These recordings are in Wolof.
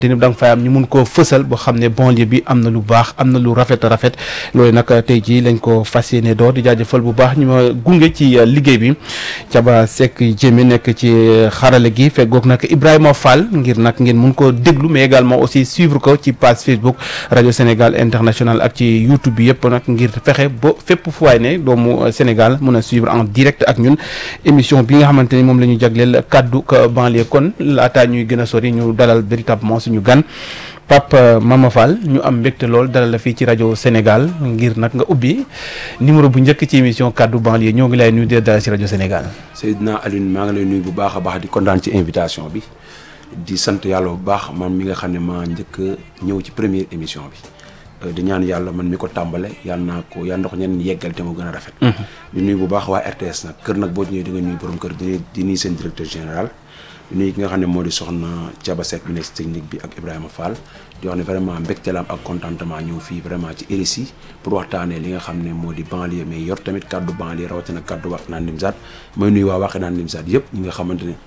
te ni da nga fay am ñu mun koo fësal boo xam ne banlieue bi am na lu baax am na lu rafet a rafet loolu nag tey jii lañ ko fas yéene door di jaajëfal bu baax ñu ma gunge ci liggéey bi Caba Seck Jémi nekk ci xarale gi feggoog nag Ibrahima Fall ngir nag ngeen mun koo déglu mais également aussi suivre ko ci page Facebook rajo Sénégal international ak ci YouTube bi yëpp nag ngir fexe ba fépp fu waay ne doomu Sénégal mun a suivre en direct ak ñun émission bi nga xamante ni moom la ñu jagleel kaddu banlieue kon laataa ñuy gën a sori ñu dalal véritablement ñu gan Pape Mama Fall ñu am mbégte lool dalal la fii ci rajo Sénégal ngir nag nga ubbi numéro bu njëkk ci émission kaddu banlieue ñoo ngi lay nuyu di dalal ci rajo Sénégal. Seydina Alioune maa ngi lay nuyu bu baax a baax di kontaan ci invitation bi di sant yàlla bu baax man mi nga xam ne maa njëkk ñëw ci première émission bi di ñaan yàlla man mi ko tàmbale yàlla naa ko yàlla na ko ñenn yeggal te mu gën a rafet. di nuyu bu baax waa RTS nag kër nag boo ñëwee di nga nuyu borom kër di di nuyu seen directeur général. nuyu ki nga xam ne moo di soxna Thiaba Seck bi nekk si technique bi ak Ibrahima Fall di wax ne vraiment mbégte la am ak contentement ñëw fii vraiment ci RSI pour waxtaanee li nga xam ne moo di banlieue mais yor tamit kaddu banlieue rawatina kaddu Wakhinane Nimzatt mooy nuyu waa Wakhinane Nimzatt yëpp ñi nga xamante ne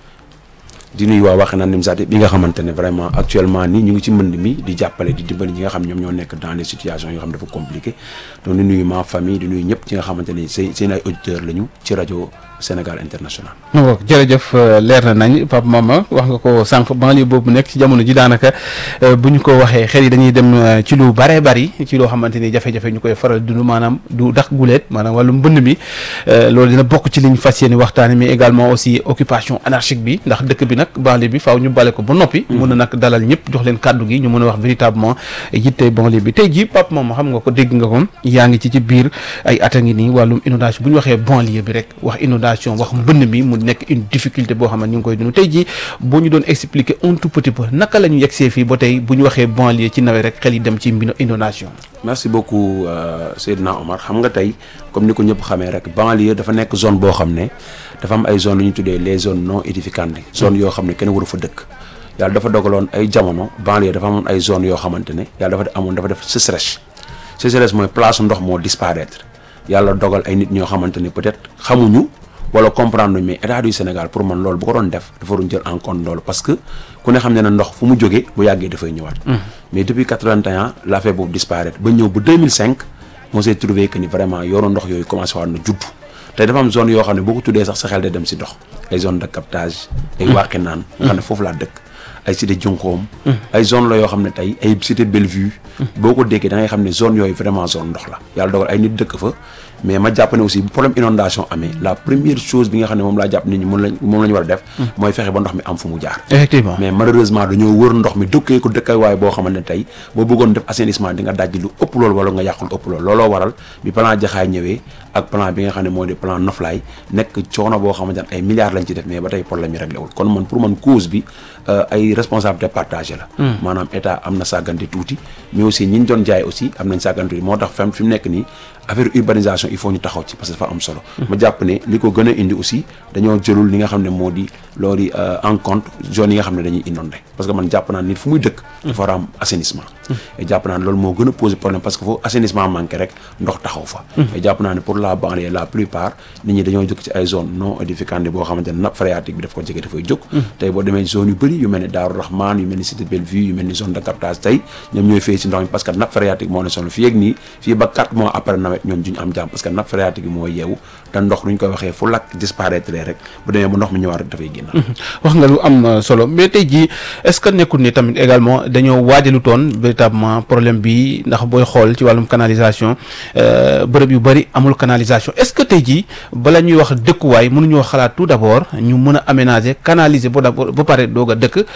di nuyu waa Wakhinane Nimzatt yëpp yi nga xamante ne vraiment actuellement nii ñu ngi ci mbënd mi di jàppale di dimbali ñi nga xam ñoom ñoo nekk dans les situations yoo xam dafa compliqué donc di nuyu ma famille di nuyu ñëpp ci nga xamante ne seen seen ay auditeurs lañu ci rajo Sénégal international. waaw jërëjëf leer na nañ Pape Mama wax nga ko sànq banlieue boobu nekk ci jamono ji daanaka bu ñu ko waxee xel yi dañuy dem ci lu bare bari ci loo xamante ni jafe-jafe ñu koy faral dund maanaam du dax guleet maanaam wàllu mbënd mi loolu dina bokk ci liñ fas yéene waxtaane mais également aussi occupation anarchique bi ndax dëkk bi nag banlieue bi faaw ñu bale ko ba noppi. mun a nag dalal ñëpp jox leen kàddu gi ñu mën a wax véritablement yitte banlieue bi tey jii Pape Mama xam nga ko dégg nga ko yaa ngi ci ci biir ay at a ngi nii wàllum inondation bu ñu waxee banlieue bi rek wax inondation wax mbënn mi mu nekk une difficulté boo xam ne ñu ngi koy dund tey jii boo ñu doon expliquer un tout petit peu naka la ñu yegsee fii ba tey bu ñu waxee banlieue ci nawet rek xel yi dem ci mbino inondation merci beaucoup Seydina Omar xam nga tey comme ni ko ñëpp xamee rek banlieue dafa nekk zone boo xam ne dafa am ay zone yu ñu tuddee les zones non édificantes zone yoo xam ne kenn waru fa dëkk yàlla dafa dogaloon ay jamono banlieue dafa amoon ay zone yoo xamante ne yàlla dafa amoon dafa def sécheresse sécheresse mooy place ndox moo disparaître yàlla dogal ay nit ñoo xamante ne peut-être xamuñu wala comprendre mais état du Sénégal pour man loolu bu ko doon def dafa waroon jël en compte loolu parce que ku ne xam ne na ndox fu mu jógee bu yàggee dafay ñëwaat. mais depuis 81 l'affaire boobu disparaître ba ñëw ba 2005 on s'est trouvé que ni vraiment yoonu ndox yooyu commencé waat na judd te dafa am zone yoo xam ne boo ko tuddee sax sa xel de dem si ndox ay zone de captage. ay Wakhinane nga xam ne foofu laa dëkk. ay cité Junqoom ay zone la yoo xam ne tey ay cité Bellevue boo ko déggee da ngay xam ne zone yooyu vraiment zone ndox la yàlla dogal ay nit dëkk fa mais ma jàpp ne aussi bu problème inondation amee la première chose bi nga xam ne moom laa jàpp nit ñi moom lañ moom la ñu war a def mooy fexe ba ndox mi am fu mu jaar effectivement mais malheureusement dañoo wër ndox mi dëkkee ko dëkkay waaye boo xamante ne tey boo bëggoon def assainissement di nga dajji lu ëpp loolu wala nga yàqul ëpp loolu looloo waral bi plan jaxaay ñëwee ak plan bi nga xam ne moo di plan noflaay nekk coono boo xamante ne ay milliards lañ ci def mais ba tey problème yi réglé wul kon man pour man cause bi ay responsabilité partagée la maanaam état am na sàggante tuuti mais aussi ñi ñu doon jaay aussi am nañ sàggante tuuti moo tax fam fi mu nekk nii affaire urbanisation il faut ñu taxaw ci parce que dafa am solo ma jàpp ne li ko gën a indi aussi dañoo jëlul li nga xam ne moo di loolu en compte zone yi nga xam ne dañuy inondé parce que man jàpp naa nit fu muy dëkk dafa war a am assainissement et jàpp naa ne loolu moo gën a poser problème parce que foofu assainissement manqué rek ndox taxaw fa et jàpp naa ne pour la banlieue la plupart nit ñi dañoo jóg ci ay zone non édificante boo xamante ne nappe phréatique bi daf ko jege dafay jóg tey boo demee zone yu bëri yu mel ni Daaru Rahman yu mel ni Cité Bellevue yu mel ni zone de captage tey ñoom ñooy fay si ndox mi parce que nappe phréatique moo ne sonn fii ak nii fii ba 4 mois après nawet ñoom duñu am jàmm parce que nappe phréatique bi moo yeewu te ndox lu ñu koy waxee fu lakk disparaître rek bu demee ba ndox mi ñëwaat rek dafay génn wax nga lu am solo mais tey jii est-ce que nekkul ni tamit également dañoo waajalu toon véritablement problème bi ndax booy xool ci wàllum canalisation bërëb yu bëri amul canalisation est-ce que tey jii bala ñuy wax dëkkuwaay mënuñoo xalaat tout d'abord ñu mën a aménager canaliser ba d'abord ba pare doog a dëkk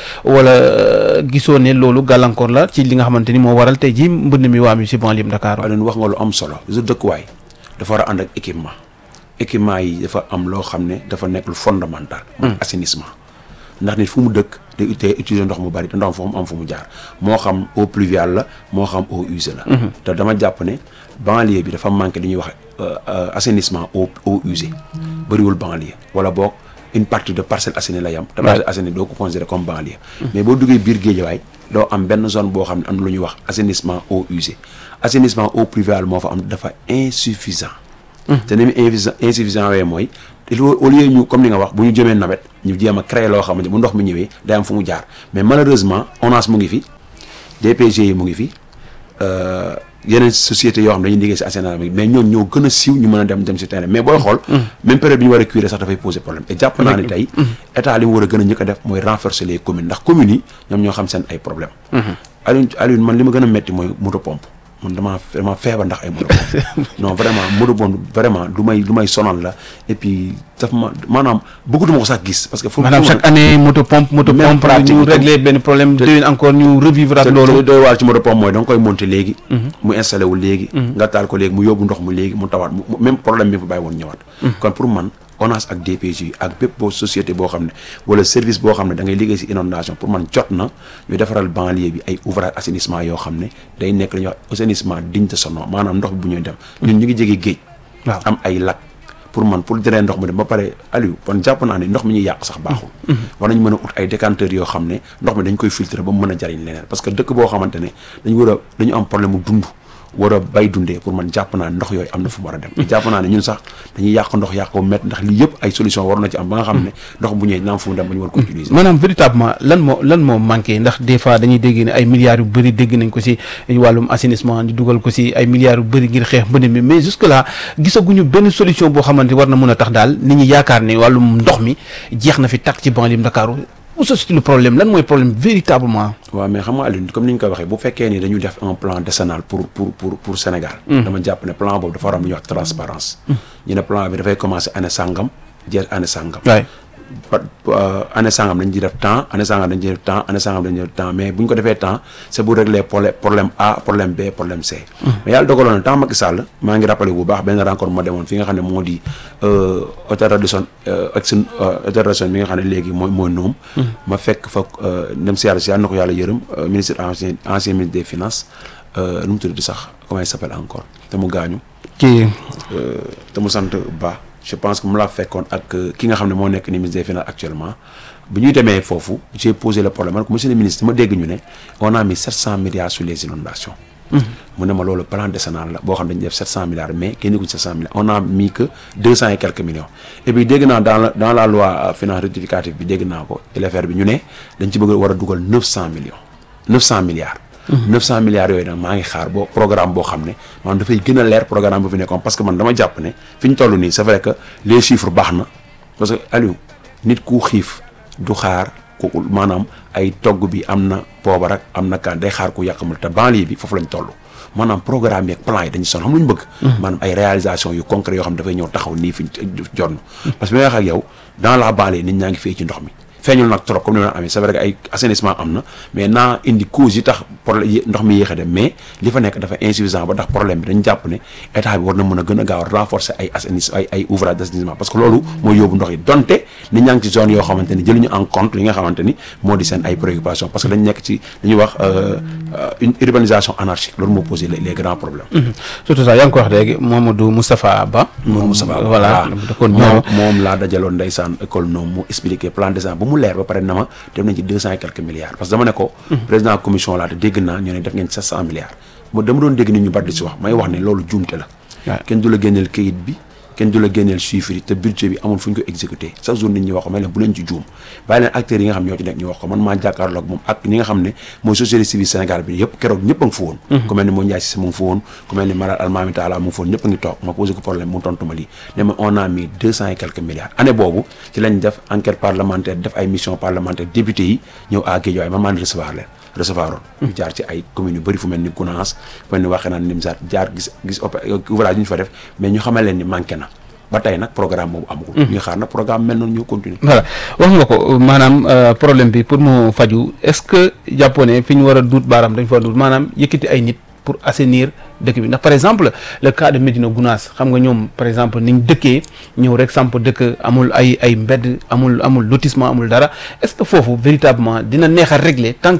wala gisoo ne loolu gàllankoor la ci li nga xamante ni moo waral tey jii mbënd mi waa mi si banlieue Dakar. leen wax nga lu am solo su dëkkuwaay dafa war a ànd ak équipement équipement yi dafa am loo xam ne dafa nekk lu fondamental mooy assainissement ndax nit fu mu dëkk day te utiliser ndox mu bari te ndox fu mu am fu mu jaar moo xam eau pluviale la moo xam eau usée la te dama jàpp ne banlieue bi dafa manqué li ñuy wax assainissement eau eau usée bëriwul banlieue wala boog une partie de Parcelles Assainies la yam te Parcelles Assainies doo ko considéré comme banlieue mais boo duggee biir Guédiawaye doo am benn zone boo xam ne am na lu ñuy wax assainissement eau usée assainissement eau pluviale moo fa am dafa insuffisant te ni mu insuffisant insuffisant wee mooy au lieu ñu comme ni nga wax bu ñu jëmee nawet ñu jéem a créer loo xamante bu ndox mi ñëwee day am fu mu jaar mais malheureusement ONAS mu ngi fi DPG yi mu ngi fi yeneen société yoo xam dañuy liggéey si assainissement bi mais ñoom ñoo gën a siiw ñu mën a dem dem si terrain mais booy xool même période bi ñu war a curer sax dafay poser problème et jàpp naa ne tey état li mu war a gën a njëkk a def mooy renforcer les communes ndax communes yi ñoom ñoo xam seen ay problème Alioune Alioune man li ma gën a metti mooy moto pompe man damaa vraiment feebar ndax ay moto pompe non vraiment moto pompe vraiment lu may lu may sonal la et puis daf ma maanaam bëggatuma ko sax gis parce que fu maanaam chaque année moto pompe moto Même pompe pratique ñu bi régler benn problème déwén encore ñu revivre ak te loolu loolu doy waar ci moto pompe mooy da nga koy monter léegi mu installé wu léegi nga taal ko léegi mu yóbbu ndox mu léegi mu tawaat mu même problème bi fa bàyyi woon ñëwaat kon pour man ONAS ak DPG ak bépp boo société boo xam ne wala service boo xam ne da ngay liggéey si inondation pour man jot na ñu defaral banlieue bi ay ouvrage assainissement yoo xam ne day nekk la ñuy wax assainissement digne de son nom maanaam ndox bi bu ñuy dem ñun ñu ngi jege géej waaw am ay lac pour man pour drainer ndox mu dem ba pare Aliou kon jàpp naa ne ndox mi ñuy yàq sax baaxul war nañ mën a ut ay décanteurs yoo xam ne ndox mi dañ koy filtrer ba mu mën a jariñ leneen parce que dëkk boo xamante ne dañu war a dañu am problème mu dund war a bay dundee pour man jàpp naa ne ndox yooyu am na fu mu war a dem te jàpp naa ne ñun sax dañuy yàq ndox yàq ko métti ndax lii yëpp ay solution war na ci am ba nga xam ne ndox bu ñëwee dina am fu mu dem ba ñu war ko utiliser maanaam véritablement lan moo lan moo manqué ndax des fois dañuy dégg ne ay milliards yu bëri dégg nañ ko si wàllum assainissement ñu dugal ko si ay milliards yu bëri ngir xeex mbënd mi mais jusque là gisaguñu benn solution boo xamante war na mën a tax daal nit ñi yaakaar ne wàllum ndox mi jeex na fi tàkk ci banlieue Ndakaaru où se situe le problème lan mooy problème véritablement waaw mais xam nga Alioune comme ni ñu ko waxee bu fekkee ni dañu def un plan décennal pour pour pour pour Sénégal dama jàpp ne plan boobu dafa war a am lu ñuy wax transparence ñu ne plan bi dafay commencer année sangam jeex année sangam waay par année sangam dañ ciy def temps année sangam dañ ciy def temps année sangam dañ ciy def temps mais bu ñu ko defee temps c'est pour régler problème problème A problème B problème C. mais yàlla dogaloon na temps Macky Sall maa ngi rappelé bu baax benn rencontre ma demoon fi nga xam ne moo di hôtel Radisson ak seen hôtel Radisson bi nga xam ne léegi mooy mooy noom ma fekk fa dem si yàlla si yàlla na ko yàlla yërëm ministre ancien ancien ministre des finances nu mu tuddati sax comment il s'appelle encore te mu gaañu. kii te mu sant Ba. je pense que mu laa fekkoon ak ki nga xam ne moo nekk ni ministre des finances actuellement bu ñuy demee foofu j'ai posé le problème man ko monsieur le ministre ma dégg ñu ne on a mis 700 milliards sur les inondations mu ne ma loolu plan décennal la boo xam ne dañu def 700 milliards mais kenn ku 700 milliards on a mis que 200 et quelques millions et puis dégg naa dans la dans la loi finance rectificative bi dégg naa ko LFR bi ñu ne dañ ci bëgg war a dugal 900 millions 900 milliards 900 milliards yooyu nag maa ngi xaar boo programme boo xam ne maanaam dafay gën a leer programme bu fi nekkoon parce que man dama jàpp ne fi ñu toll nii c'est vrai que les chiffres baax na parce que Aliou nit ku xiif du xaar ku maanaam ay togg bi am na poobar ak am na kaan day xaar ku yàqamul te banlieue bi foofu lañ toll maanaam programme yeeg plan yi dañu son xam lu ñu bëgg maanaam ay réalisation yu concret yoo xam ne dafay ñëw taxaw nii fi jonn parce que bi nga wax ak yow dans la banlieue nit ñaa ngi fay ci ndox mi feeñul nag trop comme ni ma amee c'est vrai que ay assainissement am na mais naa indi cause yi tax problème ndox mi yéex a dem mais li fa nekk dafa insuffisant ba tax problème bi dañ jàpp ne état bi war na mën a gën a gaaw a renforcer ay assainissement ay ay ouvrage d'assainissement parce que loolu mooy yóbbu ndox yi donte nit ñaa ngi ci zone yoo xamante ni jëluñu en compte li nga xamante ni moo di seen ay préoccupations parce que dañ nekk ci li ñuy wax une urbanisation anarchique loolu moo posé les grands problèmes surtout ça yaa ngi ko wax léegi Mamadou Moustapha Ba moom Moustapha voilà da kon moom moom laa dajaloon ndeysaan école noonu mu expliqué plan de mu leer ba pare na ma dem nañ ci deux cent et quelques milliards parce que dama ne ko président commission laa te dégg naa ñu ne def ngeen sept cent milliards mo dama doon dégg nit ñu bari di si wax may wax ne loolu juumte la kenn du la génneel kayit bi kenn du la génneel chiffres yi te budget bi amul fu ñu ko exécuté chaque jour nit ñi wax ko may leen bu leen ci juum bàyyi leen acteurs yi nga xam ñoo ci nekk ñu wax ko man maa jàkkaarloog moom ak ñi nga xam ne mooy société civile Sénégal bi yëpp keroog ñëpp a ngi fa woon ku mel ni moo Ndiaye Cissé mu ngi fa woon ku mel ni Malal Almami Talla mu ngi fa woon ñëpp a ngi toog ma posé ko problème mu tontu ma lii ne ma on a mis deux cent et quelques milliards année boobu ci lañ def enquête parlementaire def ay mission parlementaire député yi ñëw à Guédiawaye man maa ni recevoir leen recevoir oon ñu jaar ci ay communes yu bëri fu mel ni Gounass fu mel ni Wakhinane Nimzatt jaar gis gis ouvrage yi ñu fa def mais ñu xamal leen ni manqué na ba tey nag programme boobu amagul. ñu xaar nag programme mel noonu ñu continuer. voilà wax nga ko maanaam problème bi pour mu faju est-ce que jàppoo ne fi ñu war a duut baaraam dañ fa war a duut maanaam yëkkati ay nit pour assainir dëkk bi ndax par exemple le cas de Médina Gounass xam nga ñoom par exemple niñ dëkkee ñëw rek samp dëkk amul ay ay mbedd amul amul lotissement amul dara est-ce que foofu véritablement dina neex a régler tant que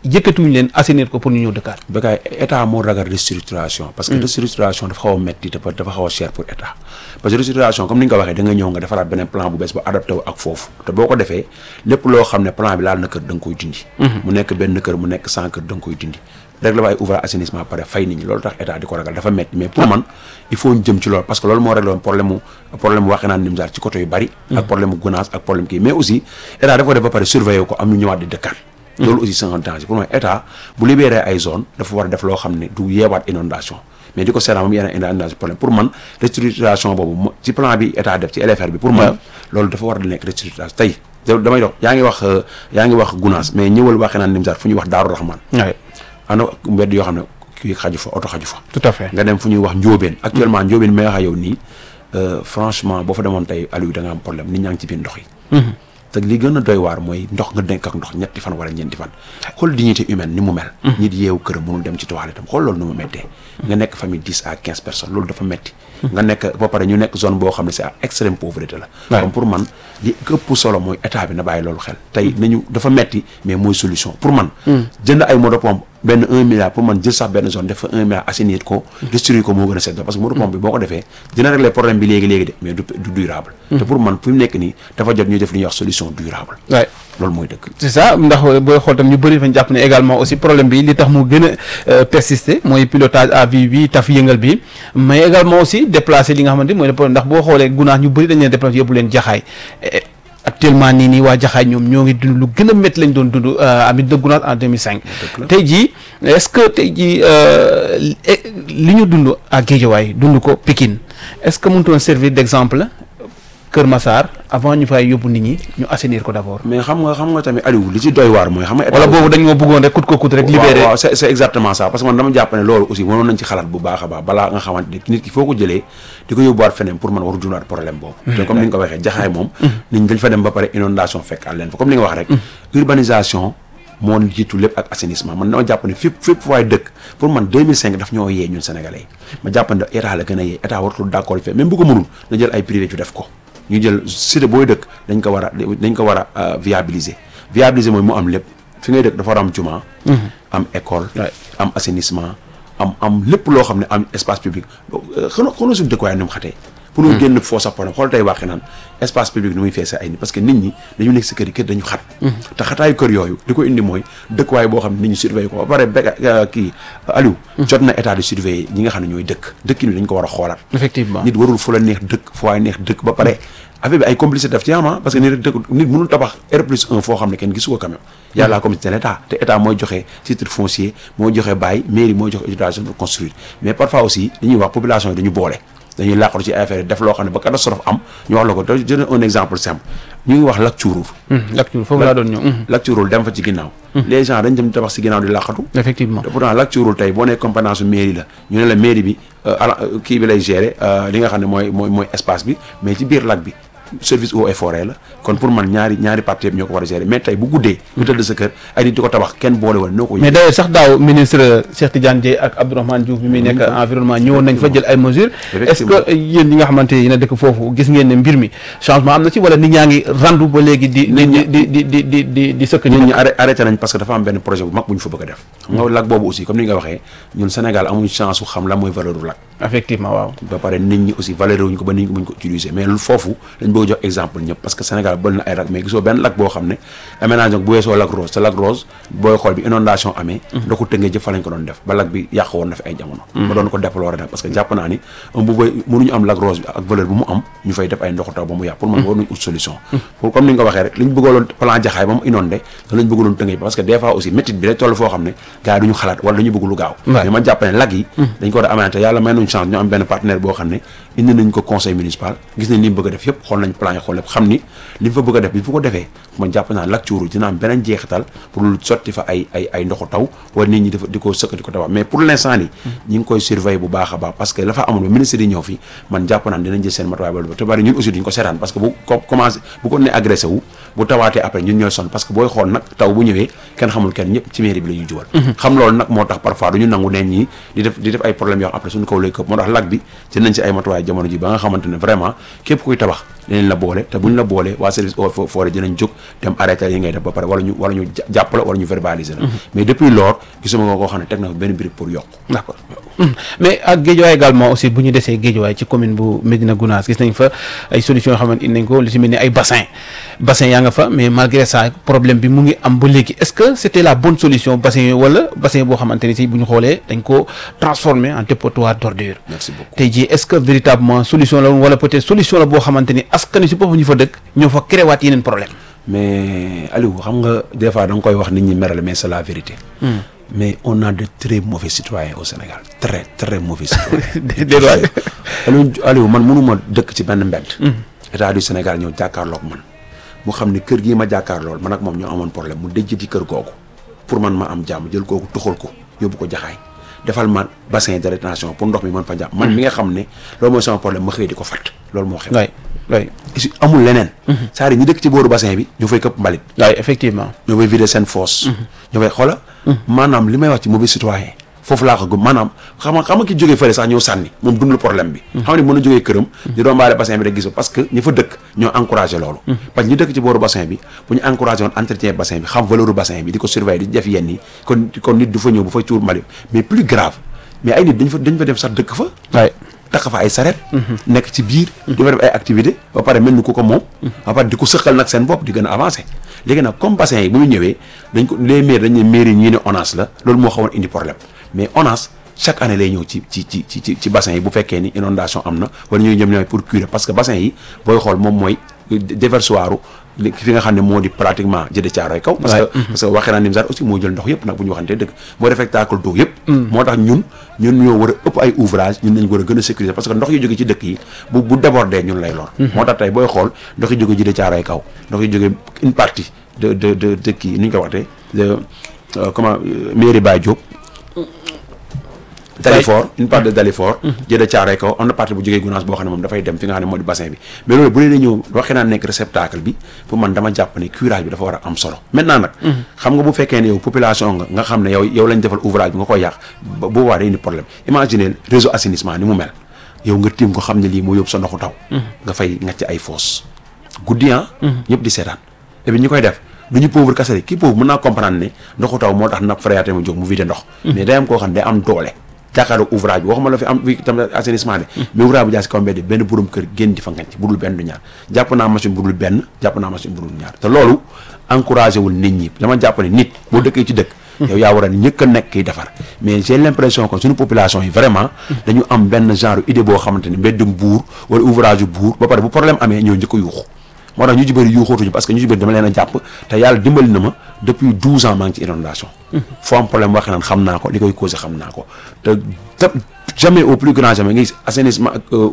yëkkatuñu leen assainir ko pour ñu ñëw dëkkaat Bécaye état moo ragal restructuration parce que restructuration dafa xaw a metti te dafa xaw a cher pour état parce que restructuration comme ni nga ko waxee da nga ñëw nga defaraat beneen plan bu bees ba adapté wu ak foofu te boo ko defee lépp loo xam ne plan bi laal na kër da nga koy dindi mu nekk benn kër mu nekk sans kër da nga koy dindi rek la waaye ouvrage assainissement pare fay nit ñi loolu tax état di ko ragal dafa metti mais pour man il faut ñu jëm ci loolu parce que loolu moo réglé woon problème mu problème mu waxee naan nimsaar ci côté yu bari ak problème mu gouvernance ak problème kii mais aussi état dafa ko def ba pare surveiller ko am ñu ñëwaat di dëkkaan loolu aussi c'est un danger pour moi état bu libéré ay zone dafa war a def loo xam ne du yeewaat inondation mais di ko seetaan moom yeneen inondation problème pour man restructuration boobu ci plan bi état def ci LFR bi pour man loolu dafa war a nekk restructuration tey damay dox yaa ngi wax yaa ngi wax gunaas mais ñëwal waxee naan nimsaar fu ñuy wax daaru raxmaan ana mbedd yoo xam ne kii xaju fa oto xaju fa tout à fait nga dem fu ñuy wax njóobeen actuellement njóobeen may wax yow nii franchement boo fa demoon tey Aliou da nga am problème nit ñaa ngi ci biir ndox yi te li gën a doy waar mooy ndox nga denk ak ndox ñetti fan wala ñeenti fan xool dignité humaine ni mu mel nit yeewu këram mënul dem ci toilette tam xool loolu ni mu méttee nga nekk famille dix à quinze personnes loolu dafa metti nga nekk ba pare ñu nekk zone boo xam ne c'est à extrême pauvreté la comme pour man li ëpp solo mooy état bi na bàyyi loolu xel tey nañu dafa metti mais mooy solution pour man jënd ay moto pompe benn un milliard pour man jël sax benn zone def fa un milliard assainir ko destruire ko moo gën a set parce que moto pompe bi boo ko defee dina régler problème bi léegi-léegi de mais du du durable te pour man fi mu nekk nii dafa jot ñuy def li ñuy wax solution durable waay loolu mooy dëgg c'est ça ndax booy xool tam ñu bëri fañ jàpp ne également aussi problème bi li tax mu gën a persister mooy pilotage à vue bi taf yëngal bi mais également aussi déplacer li nga xamante mooy le problème ndax boo xoolee gunaas ñu bëri dañ leen déplacer yóbbu leen jaxaay actuellement nii nii waa jaxaay ñoom ñoo ngi dund lu gën a métti lañ doon dund amit de gunaas en 2005 tey jii est-ce que tey jii li ñu dund à Guédiawaye dund ko Pikine est-ce que mënutoon servir d'exemple Kër Massar avant ñu fay yóbbu nit ñi ñu assainir ko d'abord. mais xam nga xam nga tamit Aliou li ci doy waar mooy xam nga. wala boobu dañ moo bëggoon rek kut ko kut rek. libéré waaw waaw c'est c'est exactement ça parce que man dama jàpp ne loolu aussi mënoon nañ ci xalaat bu baax a baax balaa nga xamante ne nit ki foo ko jëlee di ko yóbbuwaat feneen pour man waru dundaat problème boobu. te comme ni nga ko waxee jaxaay moom. nit ñi dañ fa dem ba pare inondation fekk àl leen fa comme ni nga wax rek. urbanisation moo jiitu lépp ak assainissement man dama jàpp ne fépp fépp waaye dëkk pour man 2005 daf ñoo yee ñun sénégalais yi ma jàpp ne état la gën a yee état waratul d'accord fait même bu ko mënul na jël ay privé ci def ko ñu jël cité booy dëkk dañ ko war a dañ ko war a viabiliser viabiliser mooy mu am lépp fi ngay dëkk dafa war a am juma. am école. am assainissement am am lépp loo xam ne am espace public xanaa xanaa suñu dëkkuwaay ni mu xatee. pour ñu génn foo sax problème xool tey waxi naan espace public ni muy feesee ay nit parce que nit ñi dañu nekk si kër yi kër dañu xat. te xataayu kër yooyu li ko indi mooy dëkkuwaay boo xam ne nit ñi surveiller ko ba pare be kii Aliou. jot na état de surveiller ñi nga xam ne ñooy dëkk dëkkin bi dañ ko war a xoolaat. effectivement nit warul fu la neex dëkk fu waay neex dëkk ba pare affaire bi ay complicité daf ci am parce que nit dëkk nit mënul tabax R plus 1 foo xam ne kenn gisu ko quand même yàlla communauté de l'état te état mooy joxe titre foncier mooy joxe bail mairie mooy joxe autorisation pour construire mais parfois aussi dañuy wax population yi dañu boole dañuy làqatu ci affaire yi def loo xam ne ba catastrophe am ñu wax la ko te jël un exemple simple ñu ngi wax lac Thiourour lac Thiourour foofu laa doon ñëw lac Thiourour dem fa ci ginnaaw les gens dañ dem tabax ci ginnaaw di làqatu effectivement te pourtant lac Thiourour tey boo nee compétence su mairie la ñu ne la mairie bi ala kii bi lay gérer li nga xam ne mooy mooy mooy espace bi mais ci biir lac bi service eaux et forêt la kon pour man ñaari ñaari parties yëpp ñoo ko war a gérer mais tey bu guddee nga tëdd sa kër ay nit di ko tabax kenn boole wala noo ko mais d'ailleurs sax daaw ministre Cheikh Tidiane Dièye ak Abdourahmane Diouf bi muy nekk environnement ñëwoon nañ fa jël ay mesures est-ce que yéen ñi nga xamante yéen a dëkk foofu gis ngeen ne mbir mi changement am na ci wala nit ñaa ngi randu ba léegi di di di di di di di di sëkk nit ñi arrêté nañ parce que dafa am benn projet bu mag bu ñu fa bëgg a def xam nga lac boobu aussi comme ni nga waxee ñun Sénégal amuñ chance su xam la mooy valeur u lac effectivement waaw ba pare nit ñi aussi valeur wuñ ko ba nit ñi buñ ko utiliser mais lu foofu dañ bëgg jox exemple ñëpp parce que Sénégal bëri na ay lac mais gisoo benn lac boo xam ne aménagement bu weesoo lac rose te lac rose booy xool bi inondation amee nda ko tëngee jëf fa lañ ko doon def ba lac bi yàq woon na fi ay jamono ma doon ko déplorer nag parce que jàpp naa ni bu bay mënuñu am lac rose bi ak valeur bu mu am ñu fay def ay ndoxu taw ba mu yàq pour man war nañ ut solution pour comme ni nga ko waxee rek li ñu bëggaloon plan jaxaay ba mu inondé da lañ bëggaloon tëngee parce que des fois aussi métit bi day toll foo xam ne gars yi duñu xalaat wala dañu bëgg lu gaaw mais man jàpp ne lac yi dañ ko war a aménagé yàlla may nañ chance ñu am benn partenaire boo xam ne indi nañ ko conseil municipal gis nañ li mu bëgg a def yëpp xool nañ plan yi xool lépp xam ni li mu fa bëgg a def bi fu ko defee man jàpp naa lac Thiourour dina am beneen jeexital pour lu sotti fa ay ay ay ndoxu taw wala nit ñi dafa di ko sëkk di ko tabax mais pour l'instant ni ñi ngi koy surveiller bu baax a baax parce que la fa amoon ba ministre yi ñëw fi man jàpp naa dinañ jël seen matuwaay ba te bari ñun aussi duñ ko seetaan parce que bu commencé bu ko ne agressé wu bu tawaatee après ñun ñooy sonn parce que booy xool nag taw bu ñëwee kenn xamul kenn ñëpp ci mairie bi la ñuy jubal xam loolu nag moo tax parfois duñu nangu neen ñi di def di def ay problèmes yoo xam après suñu kaw lay këpp moo tax lac bi jël nañ ci ay matuwaay jamono ji ba nga xamante ne vraiment képp kuy tabax dinañ la boole te buñ la boole waa service eaux et forêt dinañ jóg dem arrêté yi ngay def ba pare wala ñu wala ñu jàpp la wala ñu verbaliser la mais depuis lors gisuma nga koo xam ne teg na fa benn brique pour yokk d'accord mais ak Guédiawaye également aussi bu ñu desee Guédiawaye ci commune bu Médina Gounass gis nañ fa ay solutions yoo xamante indi nañ ko li ci mel ni ay bassin bassin yaa nga fa mais malgré ça problème bi mu ngi am ba léegi est-ce que c'était la bonne solution bassin yooyu wala bassin boo xamante ni si bu ñu xoolee dañ ko transformer en dépotoir d'ordures merci beaucoup tey jii est-ce que véritablement solution la woon wala peut-être solution la boo xamante ni askan wi si boppam ñu fa dëkk ñoo fa créé waat yeneen problème mais Aliou xam nga des fois da nga koy wax nit ñi merale mais c'est la vérité mais on a de très mauvais citoyens au Sénégal très très mauvais citoyens déedéet waay Aliou Aliou man mënuma dëkk ci benn mbedd état du Sénégal ñëw jàkkaarloog man mu xam ni kër gii ma jàkkaarlool man ak moom ñoo amoon problème mu dëjj di kër googu pour man ma am jàmm jël kooku tuxal ko yóbbu ko jaxaay defal ma bassin de rétention pour ndox mi mën fa jàmm man mi nga xam ne loolu mooy sama problème ma xëy di ko fatt loolu moo xew waay waay si amul leneen c'est-à-dire ñi dëkk ci booru bassin bi ñu fay këpp mbalit waay effectivement ñoo fay vider seen fosse ñoo fay xoola maanaam li may wax ci mauvais citoyen foofu laa ko gëm maanaam xam nga xam nga ki jógee fële sax ñëw sànni moom dund problème bi xam ne mën na jógee këram di rombaale bassin bi rek gis parce que ñi fa dëkk ñoo encouragé loolu parce que ñi dëkk ci booru bassin bi bu ñu encouragé woon entretien bassin bi xam valeur bassin bi di ko surveiller di def yenn yi kon kon nit du fa ñëw bu fa tuur mbalit mais plus grave mais ay nit dañ fa dañ fa dem sax dëkk fa waay takk fa ay saret nekk ci biir di fa def ay activité ba pare mel ni ku ko moom ba pare di ko sëqal nag seen bopp di gën a avancé léegi nag comme bassin yi bu ñu ñëwee dañ ko les maires dañ ne mairie yi ñii ne ONAS la loolu moo xawoon indi problème mais ONAS chaque année lay ñëw ci ci ci ci ci bassin yi bu fekkee ni inondation am na wala ñuy ñoom ñooy pour curer parce que bassin yi booy xool moom mooy déversoir fi nga xam ne moo di pratiquement jëde caaroy kaw parce que parce que waxee naa Nimzaat aussi moo jël ndox yëpp nag bu ñu waxantee dëgg moo def spectacle d'eau yëpp moo tax ñun ñun ñoo war a ëpp ay ouvrage ñun nañ war a gën a sécuriser parce que ndox yi jóge ci dëkk yi bu bu débordé ñun lay lor moo tax tey booy xool ndox yi jóge jëde caaroy kaw ndox yi jóge une partie de de de dëkk yi ni ñu ko waxtee de comment mairie Baye Diop Dalifort une part de Dalifort jëde caaroy kaw am na partie bu jógee Gounass boo xam ne moom dafay dem fi nga xam ne moo di bassin bi mais loolu bu leen ñëw waxee naa nekk réceptacle bi pour man dama jàpp ne curage bi dafa war a am solo maintenant nag xam nga bu fekkee ne yow population nga nga xam ne yow yow lañ defal ouvrage bi nga koy yàq bu boobaa day indi problème imaginez réseau assainissement ni mu mel yow nga tiim ko xam ne lii moo yóbbu sa ndoxu taw nga fay ngacc ay fosse guddi ah ñëpp di seetaan et puis ñi koy def du ñu pauvre kese kii pauvre mën naa comprendre ne ndoxu taw moo tax nappe phréatique mu jóg mu vide ndox mais day am koo xam ne day am doole jàkkaarloo ouvrage bi waxuma la fi am fi tam assainissement de mais ouvrage bu jaar si kaw mbedd benn borom kër génn di fa ngañ budul benn du ñaar jàpp naa machine budul benn jàpp naa machine budul ñaar te loolu encouragé wul nit ñi dama jàpp ne nit boo dëkkee ci dëkk yow yaa war a ñëkk a nekk kiy defar mais j'ai l'impression que suñu population yi vraiment dañu am benn genre idée boo xamante ne mbeddum buur wala ouvrage yu buur ba pare bu problème amee ñëw njëkk a yuuxu moo tax ñu ci bëri yuuxootuñu parce que ñu ci bëri dama leen a jàpp te yàlla dimbali na ma depuis douze ans maa ngi ci inondation foo am problème waxee naan xam naa ko li koy causé xam naa ko te te jamais au plus grand jamais ngi assainissement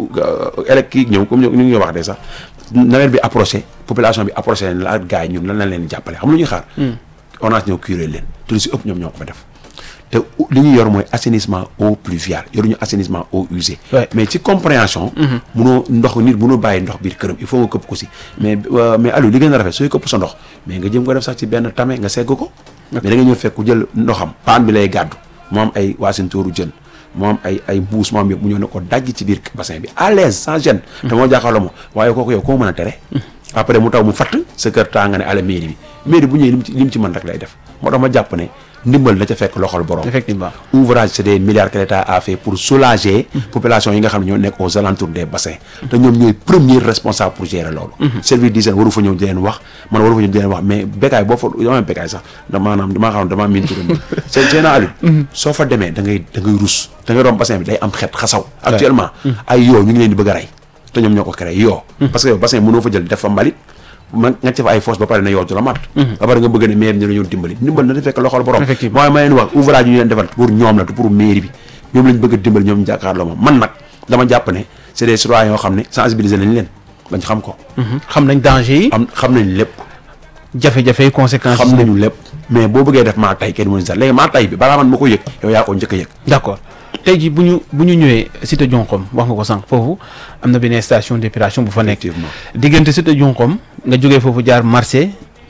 élec kii ñëw comme ñu ngi wax de sax nawet bi approché population bi approché leen la ak gars yi ñun lan lañ leen jàppale xam lu ñuy xaar ONAS ñëw curé leen te lu si ëpp ñoom ñoo ko fa def te li ñu yor mooy assainissement eau pluviale yoruñu assainissement eau usée mais ci compréhension munoo ndox nit munoo bàyyi ndox biir këram il faut nga këpp ko si mais mais Aliou li gën a rafet sooy këpp sa ndox mais nga jëm ko def sax ci benn tame nga segg ko mais da nga ñëw fekk ku jël ndoxam paan bi lay gàddu moo am ay waasintooru jën moo am ay ay mbuus moo am yëpp mu ñëw ne ko dajj ci biir bassin bi à l'aise sans gêne te moo jaaxaloo ma waaye kooku yow koo mën a tere après mu taw mu fatt sa kër taa nga ne ala mairie bi mairie bu ñëwee lim ci lim ci mën rek lay def moo tax ma jàpp ne ndimbal na ca fekk loxol borom effectivement ouvrage c'est des milliards que l'État a fait pour soulager population yi nga xam ne ñoo nekk aux alentours des bassins te ñoom ñooy premier responsable pour gérer loolu service d'hygiène waru fa ñëw di leen wax man waru fa ñëw di leen wax mais békaay boo fa dama békaay sax da maanaam damaa xam damaa miin turam c'est c'est na Aliou soo fa demee da ngay da ngay rus da ngay romb bassin bi day am xet xasaw actuellement ay yoo ñu ngi leen di bëgg a rey te ñoom ñoo ko créé yoo parce que yow bassin mënoo fa jël def fa mbalit man nga ci fa ay fosse ba pare ne yow du la mat ba pare nga bëgg ne maire bi ñu la ñu dimbali dimbal na di fekk loxol borom mooy ma leen wax ouvrage yu ñu leen defal pour ñoom la te pour mairie bi ñoom lañ bëgg a dimbali ñoom jàkkaarloo ma man nag dama jàpp ne c'est des citoyens yoo xam ne sensibiliser nañ leen bañ xam ko xam nañ danger yi am xam nañ lépp jafe-jafe yi conséquences xam nañu lépp mais boo bëggee def maa tay kenn mënu sax léegi maa tay bi balaa man ma ko yëg yow yaa ko njëkk a yëg d'accord tey jii bu ñu bu ñu ñëwee cité Dionkom wax nga ko sànq foofu am na benn station d'épuration bu fa nekk effectivement diggante cité Dionkom nga jógee foofu jaar marché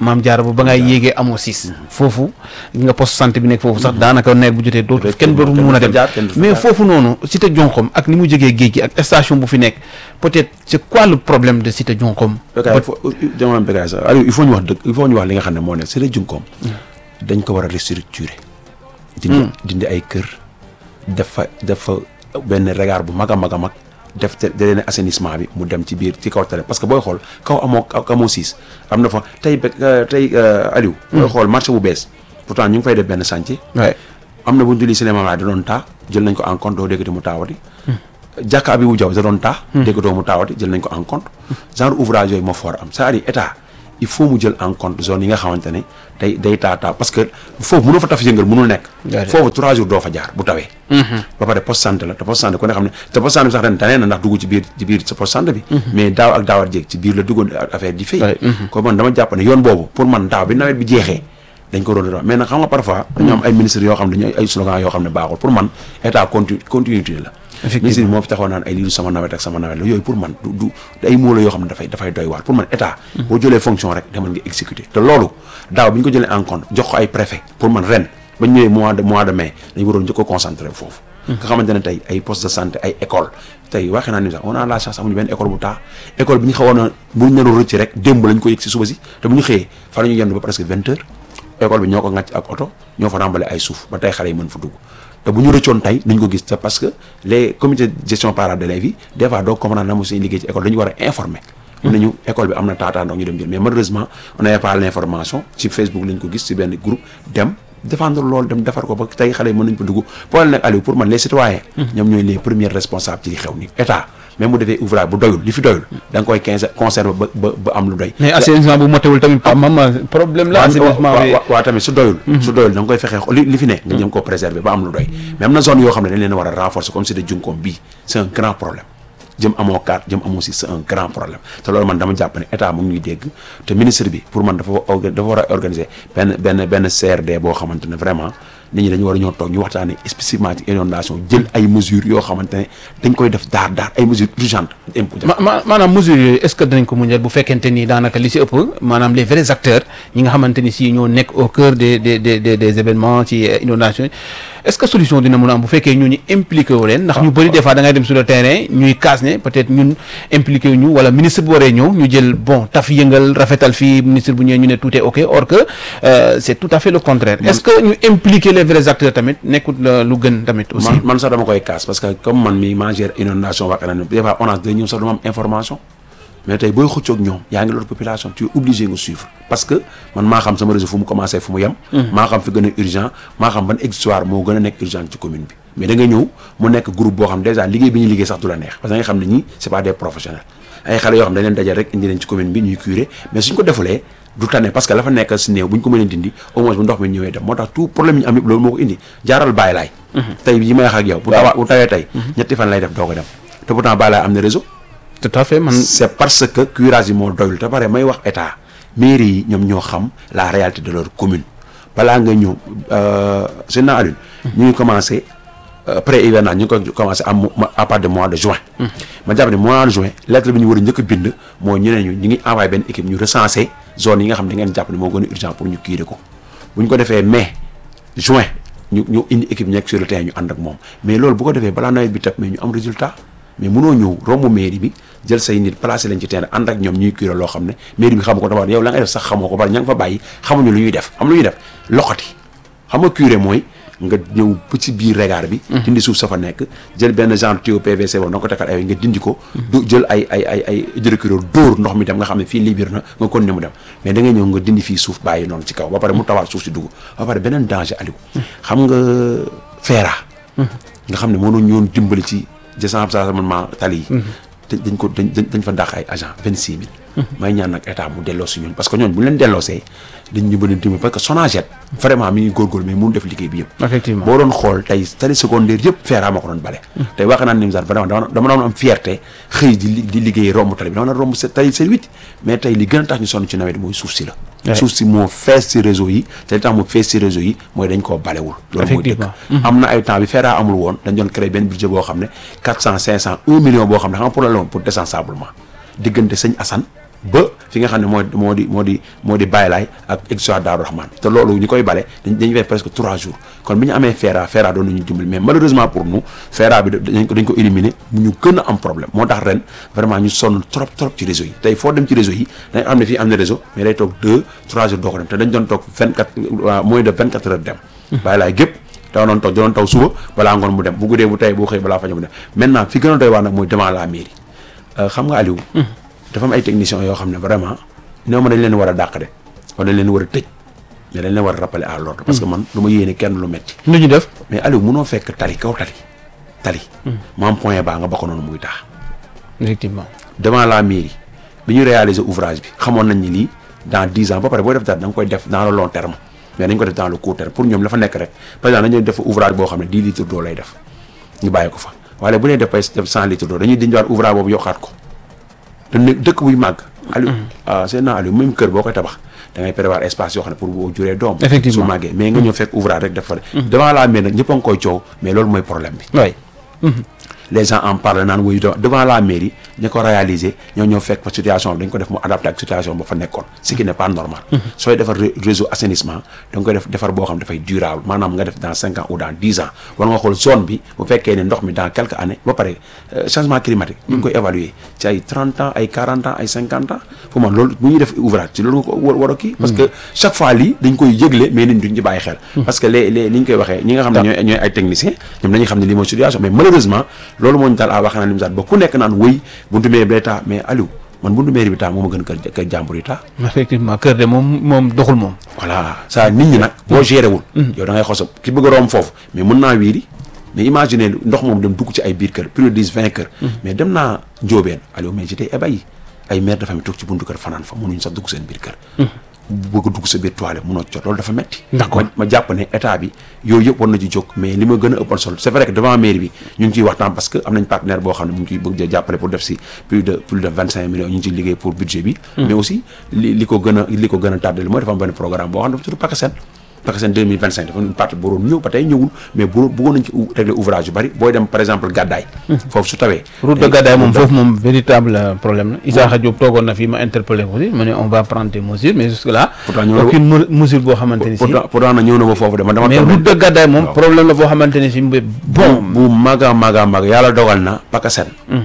maam jaara ba ba ngay yéegee amoo siis foofu nga poste santé bi nekk foofu sax daanaka nawet bu jotee dootu kenn dootu mun a dem mais foofu noonu cité Jonxom ak ni mu jógee géej gi ak station bu fi nekk peut-être c'est quoi le problème de cité Jonxom Bécaye fo jamono Bécaye sax Aliou il faut ñu wax dëgg il faut ñu wax li nga xam ne moo ne cité Jonxom dañ ko war a restructurer dindi dindi ay kër def fa def fa benn regard bu mag a mag a mag def te da leen assainissement bi mu dem ci biir ci kaw tale parce que booy xool kaw amoo kaw amoo siis am na fa tey be tey Aliou booy xool marché bu bees pourtant ñu ngi fay def benn chantier ouais am na bu ñu julli cinéma da doon taa jël nañ ko en compte doo déggati mu taawati jàkka bi wu jaw da doon taa déggatoo mu taawati jël nañ ko en compte genre ouvrage yooyu moo foor am c'est-à-dire état il faut mu jël en compte zone yi nga xamante ne day day taa taa parce que foofu mënoo fa taf yëngal mënul nekk Déedéet. foofu trois jours doo fa jaar bu tawee ba pare poste santé la te poste santé ku ne xam ne te poste santé bi sax ren tane na ndax dugg ci biir ci biir sa poste santé bi mais daaw ak daawat jéeg ci biir la duggoon affaire di fay Ouais, ko man dama jàpp ne yoon boobu pour man daaw bi nawet bi jeexee dañ ko doon doon mais nag xam nga parfois dañoo am ay ministres yoo xam ne dañu ay slogan yoo xam ne baaxul pour man état continu continuité la Effectivement. ministre bi moo fi taxaw naan ay lii du sama nawet ak sama nawet la yooyu pour man du du ay mots la yoo xam ne dafay dafay doy waar pour man état boo jëlee fonction rek demal nga exécuter te loolu daaw bi ñu ko jëlee en compte jox ko ay préfet pour man ren ba ñu ñëwee mois de mois de mai dañu waroon njëkk ko concentré foofu nga xamante ne tey ay poste de santé ay école tey waxee naa ni sax on a la chance amuñu benn école bu taa école bi ñu xawoon a bu ñu naru rëcc rek démb lañ ko yëg si suba si te bu ñu xëyee fa la ñu yendu ba presque vingt heures école bi ñoo ko ŋàcc ak oto ñoo fa rembale ay suuf ba tey xale yi mën fa dugg te bu ñu rëccoon tey nañ ko gis te parce que les comités de gestion parents d'élèves yi des fois doo comprendre na mo suñu liggéey ci école dañu war a informer mun nañu école bi am na taataa ndox ñu dem jël mais malheureusement on n'avait pas l'information ci Facebook lañ ko gis ci benn groupe dem défendre loolu dem defar ko ba tey xale yi mën nañ fa dugg problème nag Aliou pour man les citoyens ñoom ñooy les premiers responsables ci li xew ni état même bu defee ouvrage bu doyul li fi doyul da nga koy quinze conserver ba ba ba am lu doy mais assainissement bu motewul tamit pa mama problème la assainissement bi waaw waaw tamit su doyul su doyul da nga koy fexe li li fi ne nga jëm koo préserver ba am lu doy mais am na zone yoo xam ne dañ leen war a renforcer comme cité Junkoom bii c'est un grand problème jëm amoo carte jëm amoo si c'est un grand problème te loolu man dama jàpp ne état mu ngi ñuy dégg te ministre bi pour man dafa orga- dafa war a organiser benn benn benn CRD boo xamante ne vraiment nit ñi dañu war a ñoo toog ñu waxtaanee spécifiquement ci inondation jël ay mesures yoo xamante ne dañ koy def daar daar ay mesures urgentes imposées ma ma maanaam mesures yooyu est-ce que dinañ ko muñal bu fekkente ni daanaka li si ëpp maanaam les vrais acteurs ñi nga xamante ni si ñoo nekk au cœur des des des des des événements ci euh, inondation yi est-ce que solution dina mën a am bu fekkee ñooñu impliqué wu leen ndax ñu bëri des fois da ngay dem sur le terrain ñuy kaas ne peut-être ñun impliqué wu ñu wala ministre bu waree ñëw ñu jël bon taf yëngal rafetal fii ministre bu ñëwee ñu ne tout est ok or que euh, c'est tout à fait le contraire est-ce que ñu impliquer les vrais acteurs tamit nekkut la lu gën tamit aussi man man sax dama koy kaas parce que comme man mi maa gère inondation waa kanam des fois ONAS day ñëw sax dama am information mais tey booy xëccoog ñoom yaa ngi loolu population tu es obligé nga suivre parce que man maa xam sama réseau fu mu commencé fu mu yem maa xam fi gën a urgent maa xam ban histoire moo gën a nekk urgent ci commune bi mais da nga ñëw mu nekk groupe boo xam déjà liggéey bi ñuy liggéey sax du la neex parce que da nga xam ne ñii c'est pas des professionnels ay xale yoo xam dañ leen dajal rek indi leen ci commune bi ñuy curé mais suñ ko defulee du tane parce que la fa nekk si néew bu ñu ko mënee dindi au moins bu ndox mi ñëwee dem moo tax tout problème yi ñu am yëpp loolu moo ko indi jaaral bàyyi laay tey yi may wax ak yow bu tawa bu tawee tey ñetti fan lay def doo ko dem te pourtant bàyyi laay am na réseau tout à fait man c'est parce que curage yi moo doyul te pare may wax état mairie yi ñoom ñoo xam la réalité de leur commune balaa nga ñëw seen naa Alioune ñu ngi commencé pré hivernage ñu ngi koy commencé am à partir de mois de juin ma jàpp ne mois de juin lettre bi ñu war a njëkk a bind mooy ñu ne ñu ñu ngi envoyé benn équipe ñu recensé zone yi nga xam ne da ngeen jàpp ne moo gën a urgent pour ñu kiire ko bu ñu ko defee mai juin ñu ñu indi équipe nekk sur le terrain ñu ànd ak moom mais loolu bu ko defee balaa nawet bi tap mais ñu am résultat mais mënoo ñëw romb mairie bi jël say nit placé leen ci terrain ànd ak ñoom ñuy curé loo xam ne mairie bi xamu ko dafa yow la nga def sax xamoo ko bari ña nga fa bàyyi xamuñu lu ñuy def am lu ñuy def loxoti xam nga curé mooy nga ñëw ba ci biir regard bi dindi suuf sa fa nekk jël benn genre tuyau PVC boobu da nga ko tekkal ay nga dindi ko du jël ay ay ay ay hydrocureur dóor ndox mi dem nga xam ne fii libir na nga kon ne mu dem mais da ngay ñëw nga dindi fii suuf bàyyi noonu ci kaw ba pare mu tawaat suuf si dugg ba pare beneen danger Aliou xam nga feera nga xam ne moo doon ñoon dimbali ci désenclavement tali yi te dañ ko dañ dañ fa dàq ay agent vingt six mille may ñaan nag état mu delloo si ñun parce que ñooñu bu ñu leen delloosee dañ ñu bëri dimbali parce que Sonaged vraiment mi ngi góorgóorlu mais mënu def liggéey bi yëpp effectivement boo doon xool tey tali secondaire yëpp feeraa ma ko doon bale tey wax naa Nimzaat vraiment dama dama doon am fierté xëy di li- di liggéey romb tali bi dama doon romb se tali seen huit mais tey li gën a tax ñu sonn ci nawet mooy suuf si la Ouais. suuf si moo fees si réseau yi te li tax mu fees si réseau yi mooy dañ koo balewul loolu mooy dëgg Effectivement. am na ay temps bi feeraa amul woon dañ doon créer benn budget boo xam ne quatre cent cinq cent un million boo xam ne xam nga pour la la woon pour désensablement diggante sëñ Assane ba fi nga xam ne moo moo di moo di moo di Baylaay ak exutoire Daaru Rahman te loolu ñu koy bale dañ dañu fay presque trois jours kon bi ñu amee FERA FERA doon nañu dimbali mais malheureusement pour nous FERA bi dañ ko dañ ko éliminer ñu gën a am problème moo tax ren vraiment ñu sonn trop trop ci réseau yi tey foo dem ci réseau yi dañ xam ne fii am na réseau mais day toog deux trois jours doo ko dem te dañ doon toog vingt quatre moins de vingt quatre heures dem Baylaay gépp taw doon taw doon taw suba balaa ngoon mu dem bu guddee bu tey bu xëy balaa fajo mu dem maintenant fi gën a doy waar nag mooy devant la mairie xam nga Aliou dafa am ay techniciens yoo xam ne vraiment néew ma dañ leen war a dàq de wala dañ leen war a tëj mais dañ leen war a rappeler à l'ordre parce que man du ma yéene kenn lu metti lu ñu def mais Aliou munoo fekk tali kaw tali tali maam point baa nga bokk noonu muy taax effectivement devant la mairie bi ñu réaliser ouvrage bi xamoon nañ ni lii dans dix ans ba pare booy def dara da nga koy def dans le long terme mais dañ ko def dans le court terme pour ñoom la fa nekk rek par exemple dañuy def ouvrage boo xam ne dix litres d'eau lay def ñu bàyyi ko fa waaye bu dee def bay def cent litres d'eau dañuy dindiwaat ouvrage boobu yokkaat ko te ne dëkk buy màgg Aliou ah c'est na Aliou même kër boo koy tabax da ngay prévoir espace yoo xam ne pour boo juree doom Effectivement. su màggee mais nga ñëw fekk ouvrage rek def fa devant la mairie nag ñëpp a ngi koy coow mais loolu mooy problème bi oui les gens en parlent naan wuyu devant la mairie ñi ko réaliser ñoo ñëw fekk fa situation bi dañ ko def mu adapté ak situation ba fa nekkoon ce qui n'est pas normal sooy defar ré- réseau assainissement da nga koy def defar boo xam dafay durable maanaam nga def dans cinq ans ou dans dix ans war nga xool zone bi bu fekkee ne ndox mi dans quelques années ba pare euh, changement climatique ñu ngi koy évaluer ci ay trente ans ay quarante ans ay cinquante ans fu man loolu bu ñuy def ouvrage ci loolu nga ko war war a kii parce que chaque fois lii dañ koy yëgle mais nit ñi duñ ci bàyyi xel parce que les les li ñu koy waxee ñi nga xam ne ñooy ñooy ay techniciens ñoom dañuy xam ne lii mooy situation mais malheureusement loolu moo ñu daal a wax na lim saat ba ku nekk naan wëy buntu mairie bi day taa mais Aliou man buntu mairie bi taa moo ma gën kër kër jàmbur yi taa effectivement kër de moom moom doxul moom voilà ça nit ñi nag boo géré wul yow da ngay xosa ki bëgg a romb foofu mais mën naa wiiri mais imaginer ndox moom dem dugg ci ay biir kër plus de dix vingt kër mais dem naa njóobeen Aliou mais j'étais ébahi ay mère de famille toog ci buntu kër fanaan fa mënuñ sax dugg seen biir kër bëgg a dugg sa biir toilette mënoo jot loolu dafa metti D'accord. ma ma jàpp ne état bi yooyu yëpp war na ci jóg mais li ma gën a ëppal solo c'est vrai que devant mairie bi ñu ngi ciy waxtaan parce que am nañ partenaire boo xam ne mu ngi ciy bëgg a jàppale pour def si plus de plus de vingt cinq millions ñu ngi ciy liggéey pour budget bi mais aussi li li ko gën a li ko gën a tardé mooy dafa am benn programme boo xam ne dafa tudd PACASEN PACASEN 2025 dafa une partie bu waroon ñëw ba tey ñëwul mais bu bëggoon nañ ci ou- régler ouvrage yu bari booy dem par exemple gàddaay foofu su tawee route de Gadaye moom foofu moom véritable euh, problème la Isaaxa Diop toogoon na fii ma interpellé ko aussi ma ne on va prendre des mesures mais jusque là Pourtant ñëw na aucune me- mesure boo xamante ni si pourtant pourtant na ñëw na ba foofu de man dama mais toog route de Gadaye moom waaw. problème la boo xamante ni si mbi- bon bu maga maga mag yàlla dogal na PACASEN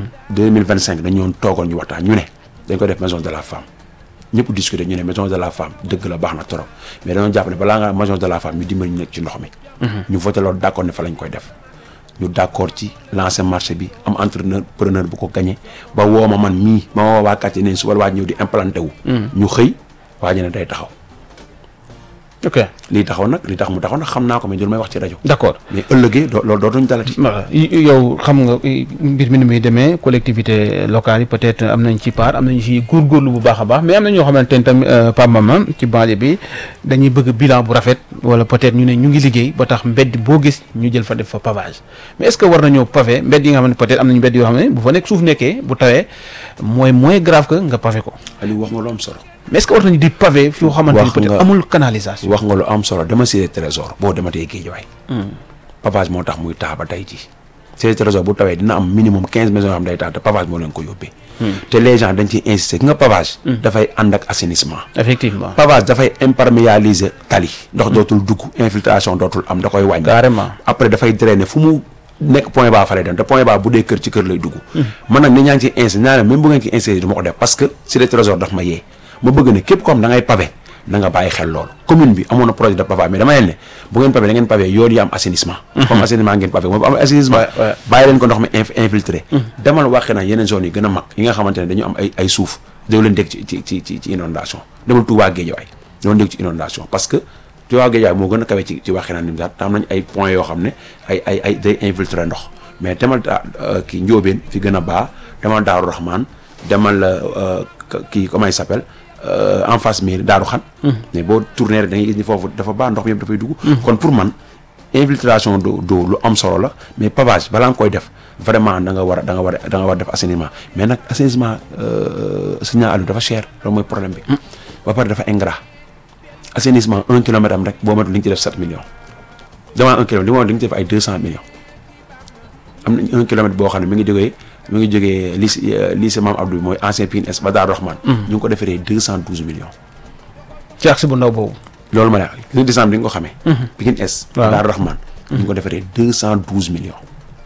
2025 dañu ñoon toogoon ñu waxtaan ñu ne dañ ko def maison de la femme ñëpp discuter ñu ne maison de la femme dëgg la baax na trop mais dañoo jàpp ne balaa nga maison de la femme ñu dimbali ñu nekk ci ndox mi ñu voté loolu d'accord ne fa lañ koy def ñu d'accord ci lancer marché bi am entrepreneur preneur bu ko gagné ba woo ma man mii ma woo waa quartier ne su wala waa ñëw di implanté wu ñu xëy waa ji ne day taxaw ok lii taxaw nag lii tax mu taxaw nag xam naa ko mais du may wax ci rajo d'accord mais ëllëgee doo loolu dootuñ dalati voilà y- yow xam nga i- mbir mi ni muy demee collectivité locale yi peut-être am nañ ci part am nañ ci góorgóorlu bu baax a baax mais am na ñoo xamante ne tamit Pape Mama ci banlieue bi dañuy bëgg bilan bu rafet wala peut-être ñu ne ñu ngi liggéey ba tax mbedd boo gis ñu jël fa def fa pavage mais est-ce que war nañoo pavé mbedd yi nga xam ne peut-être am nañu mbedd yoo xam ne bu fa nekk suuf nekkee bu tawee mooy moins grave que nga pavé ko Aliou wax nga lu am solo mais est-ce que war nañu di pavé fi xamante ni Wax peut-être nga- amul canalisation wax nga lu am solo dama cité trésor boo dematee Guédiawaye pavage moo tax muy taa ba tey ji cité trésor bu tawee dina am minimum quinze maisons yoo xam day taa te pavage moo leen ko yóbbee te les gens dañ ciy insister nga pavage dafay ànd ak assainissement effectivement pavage dafay imperméabiliser tali ndox dootul dugg infiltration dootul am da koy wàññi carrément après dafay drainer fu mu nekk point bas fa lay dem te point bas bu dee kër ci kër lay dugg man nag ni ñaa ngi ci insisté naa ne même bu ngeen ci insisté du ma ko def parce que cité trésor daf ma yee ma bëgg ne képp ko xam da ngay pavé na nga bàyyi xel loolu commune bi amoon na projet de pavage mais dama leen ne bu ngeen pavé da ngeen pavé yoon yi am assainissement comme assainissement ngeen pavé moom bu am assainissement Ouais, ouais. bàyyi leen ko ndox mi inf- infiltré demal waxee na yeneen zones yi gën a mag yi nga xamante ne dañu am ay ay suuf daw leen dégg ci ci ci ci ci inondation demal Touba Guédiawaye daw leen dégg ci inondation parce que Touba Guédiawaye moo gën a kawe ci ci waxee na nim saat te am nañ ay points yoo xam ne ay ay ay day infiltré ndox mais demal da kii Njóobeen fi gën a baa demal Daaru Rahman demal euh, kii comment il s'appelle euh, en face mairie Daaru Xan mais boo tourné rek da ngay gis ni foofu dafa baa ndox mi yëpp dafay dugg kon pour man infiltration d'eau d'eau lu am solo la mais pavage balaa nga koy def vraiment da nga war a da nga war a da nga war a def assainissement mais nag assainissement signal Aliou dafa cher loolu mooy problème bi ba pare dafa ingrat assainissement un kilomètre am rek boo matul li nga ci def sept millions devant un kilomètre li ma wax li nga ci def ay deux cent millions am nañ un kilomètre boo xam ne mi ngi jógee mu ngi jógee lycée lycée Mame Abdou mooy ancien Pikine Est ba Daaru Rahman ñu ngi ko defaree deux cent douze millions ci axe bu ndaw boobu. loolu ma ne gis nga décembre di nga ko xamee Pikine Est Waaw. Daaru Rahman ñu ngi ko defaree deux cent douze millions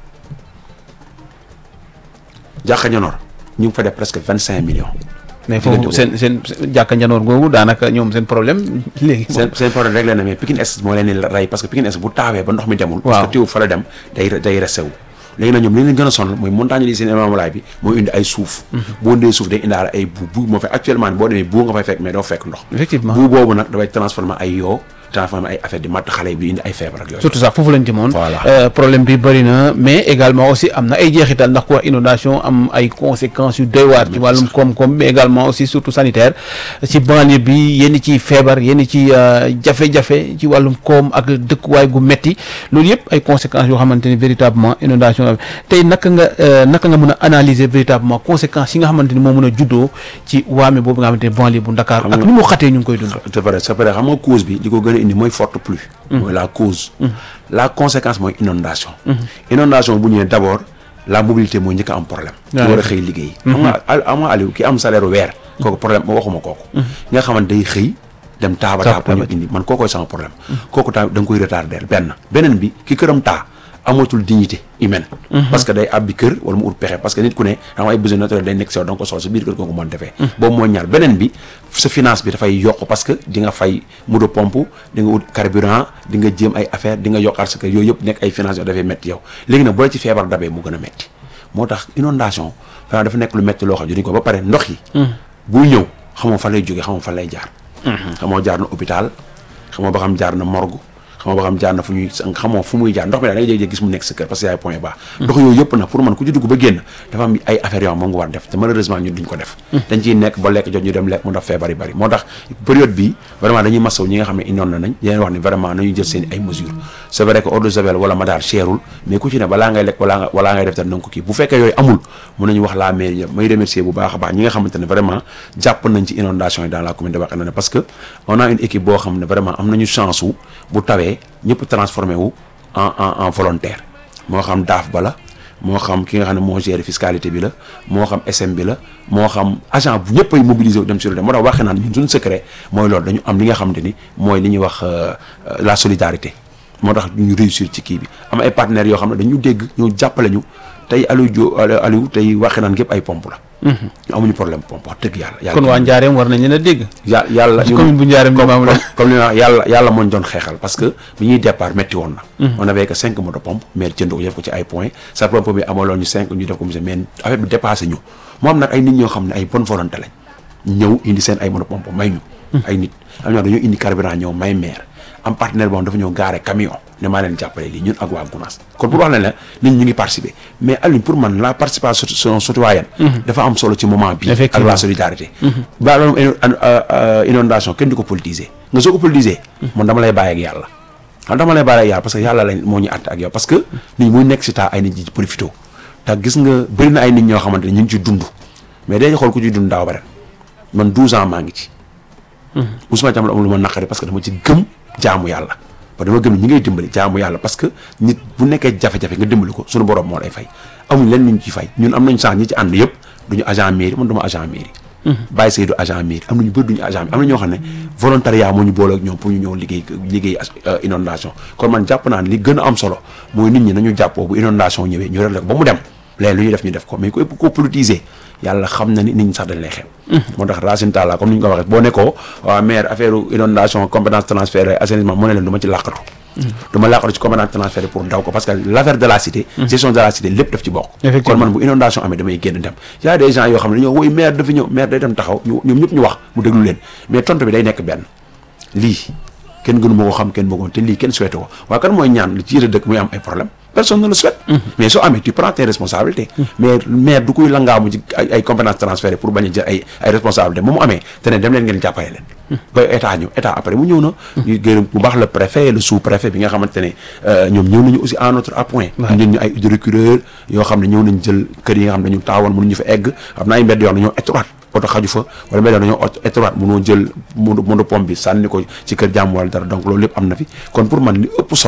jàkka ñanor ñu ngi fa def presque vingt cinq millions mais Diggante foofu seen seen seen jàkka njanoor googu daanaka ñoom seen problème léegi. seen seen problème rek la ne mais Pikine Est moo leen di rey parce que Pikine Est bu taawee ba ndox mi demul Waaw. parce que tiw fa la dem day day resté wu léegi nag ñoom li leen gën a sonal mooy montagne li seen imamalaay bi mooy indi ay suuf boo indee suuf day indaale ay bu bu moo fay actuellement boo demee bu nga fay fekk mais doo fekk ndox effectivement bu boobu nag dafay transformer ay yoo transformer ay affaire di matt xale yi di indi ay feebar ak yooyu surtout ça foofu lañ jëmoon. Voilà. Euh, problème bi bëri na mais également aussi am na ay jeexital ndax ku wax inondation am ay conséquences yu doy waar ci wàllum koom-koom mais également aussi surtout sanitaire ci banlieue bi yenn ci feebar yenn ci euh, jafe-jafe ci wàllum koom ak dëkkuwaay gu metti loolu yëpp ay conséquences yoo xamante ni véritablement inondation la tey naka nga euh, naka nga mën a analyser véritablement conséquences yi nga xamante ni moo mën a juddoo ci waame boobu nga xamante ni banlieue bu Dakar Xam ak nga- ni mu xatee ñu ngi koy dund. c'est vrai c'est vrai xam nga cause bi li ko gën a indi mooy forte pluie mooy la cause la conséquence mooy inondation inondation bu ñëwee d'abord la mobilité mooy njëkk a am problème ki Ouais. war a xëy liggéey xam nga al- xam nga Aliou ki am salaire weer kooku problème ma waxuma kooku nga xamante day xëy dem taaba Taaba taaba ñu indi man kookoy sama problème kooku tamit da nga koy retarder benn beneen bi ki këram taa amatul dignité humaine parce que day abbi kër wala mu ut pexe parce que nit ku ne xam nga ay besoin naturel day nekk si yow da nga ko soxla sa biir kër kooku mën defee boobu mooy ñaar beneen bi sa finance bi dafay yokk parce que di nga fay moto pompe di nga ut carburant di nga jéem ay affaire di nga yokkaat sa kër yooyu yëpp nekk ay finance yoo dafay métti yow léegi nag bu la ci feebar dabee mu gën a métti moo tax inondation vraiment dafa nekk lu métti loo xam ne ko ba pare ndox yi buy ñëw xamoo fan lay jógee xamoo fan lay jaar xamoo jaar na hôpital xamoo ba xam jaar na morgue xamoo ba xam jaar na fu ñuy xamoo fu muy jaar ndox mi daal da ngay jékki-jékki gis mu nekk sa kër parce que yaay point bas ndox yooyu yëpp nag pour man ku ci dugg ba génn dafa am ay affaires yoo xam moom nga war def te malheureusement ñun duñ ko def dañ ciy nekk ba lekk jot ñu dem lekk mu def feebar yi bari moo tax période bi vraiment dañuy masaw ñi nga xam ne indoon na nañ di leen wax ni vraiment nañu jël seen ay mesures c'est vrai que eau de javel wala madaar cherul mais ku ci ne balaa ngay lekk walaa nga walaa ngay def te nanga ko kii bu fekkee yooyu amul mun nañu wax la mairie may remercier bu baax a baax ñi nga xamante ne vraiment jàpp nañ ci inondation yi dans la commune de Wakhinane parce que on a une équipe boo xam ne vraiment am nañu chance wu bu tawee ñëpp transformé wu en en en volontaire moo xam daaf ba la moo xam ki nga xam ne moo gère fiscalité bi la moo xam SM bi la moo xam agent bu ñëpp ay mobiliser wu dem sur le moo tax waxee naan ñun suñu secret mooy loolu dañu am li nga xamante ni mooy li ñuy wax euh, euh, la solidarité moo tax ñu réussir ci kii bi am ay partenaires yoo xam ne dañu dégg ñu jàppale ñu tey Aliou Dio Aliou tey waxee naan gépp ay pompe la ñu amuñu problème pompe wax dëgg yàlla yàlla kon waa Njaareem war nañ leen a dégg. ya yàlla ci commune bu Njaareem comme Limamou Laye. comme li ma wax yàlla yàlla moo ñu doon xeexal parce que bi ñuy départ métti woon na on avait que cinq moto pompe mais jënd ko def ko ci ay points sa pompe bi amaloon ñu cinq ñu def ko monsieur mais affaire bi dépassé ñu moo am nag ay nit ñoo xam ne ay bonne volonté lañ ñëw indi seen ay moto pompe may ñu ay nit am ñoo dañoo indi carburant ñëw may maire am partenaire boo xam dafa ñëw gaare camion ne maa leen jàppale lii ñun ak waa Gounass kon pour wax leen la nit ñi ñu ngi participer mais Alioune pour man la participation citoyenne dafa am solo ci moment bi ak Effectivement. la solidarité ba loolu inondation kenn du ko politiser nga soo ko politiser man dama lay bàyyi ak yàlla xam dama lay bàyyi ak yàlla parce que yàlla lañ moo ñu àtte ak yow parce que nit ñi muy nekk si taa ay nit ñi ci profité te gis nga bëri na ay nit ñoo xamante ne ñu ngi ci dund mais day xool ku ci dund daaw ba ren man 12 ans maa ngi ci Ousmane Thiam la amul lu ma naqari parce que dama ci gëm jaamu yàlla parce que dama gëm ni ñi ngay dimbali jaamu yàlla parce que nit bu nekkee jafe-jafe nga dimbali ko suñu borom moo lay fay amuñ leen ñu ci fay ñun am nañ sax ñi ci ànd yëpp duñu agent mairie man duma agent mairie Baye Seydou agent mairie am nañu bëri duñu agent mairie am na ñoo xam ne volontariat moo ñu boole ak ñoom pour ñu ñëw liggéey liggéey inondation kon man jàpp naa ne li gën a am solo mooy nit ñi nañu jàppoo bu inondation ñëwee ñu réglé ko ba mu dem léegi lu ñuy def ñu def ko mais ku ëpp koo politiser yàlla xam na ni nit ñi sax dañ lay xeeb moo tax Racine Talla comme ni ñu ko waxee boo nekkoo waa maire affaire inondation compétence transférée assainissement mu ne leen du ma ci làqatu du ma làqatu ci compétence transférée pour daw ko parce que l'affaire de la cité gestion de la cité lépp daf ci bokk kon man bu inondation amee damay génn dem y a des gens yoo xam ne dañoo woy maire dafa ñëw maire day dem taxaw ñu ñoom ñëpp ñu wax mu déglu leen mais tontu bi day nekk benn lii kenn gënu ma ko xam kenn bëggoon te lii kenn souhaité ko waaye kan mooy ñaan li ci yëre dëkk muy am ay problème personne ne le souhaite mais soo amee tu prends tes responsabilités mais maire du koy langaamu ci ay ay compétences transférées pour bañ a jël ay ay responsabilités moom mu amee te ne dem leen ngeen jàppale leen ba état ñëw état après mu ñëw na ñu gërëm bu baax le préfet le sous préfet bi nga xamante ne ñoom ñëw nañu aussi à notre appoint ñun ñu ay hydrocureur yoo xam ne ñëw nañ jël kër yi nga xam ne dañu taawoon mënuñu fa egg xam na ay mbedd yoo xam ne ñoo étroit oto xaju fa wala mbedd dañoo étroit mënoo jël mondo mondo pompe bi sànni ko ci kër jàmm wala dara donc loolu lépp am na fi kon pour man li ëpp solo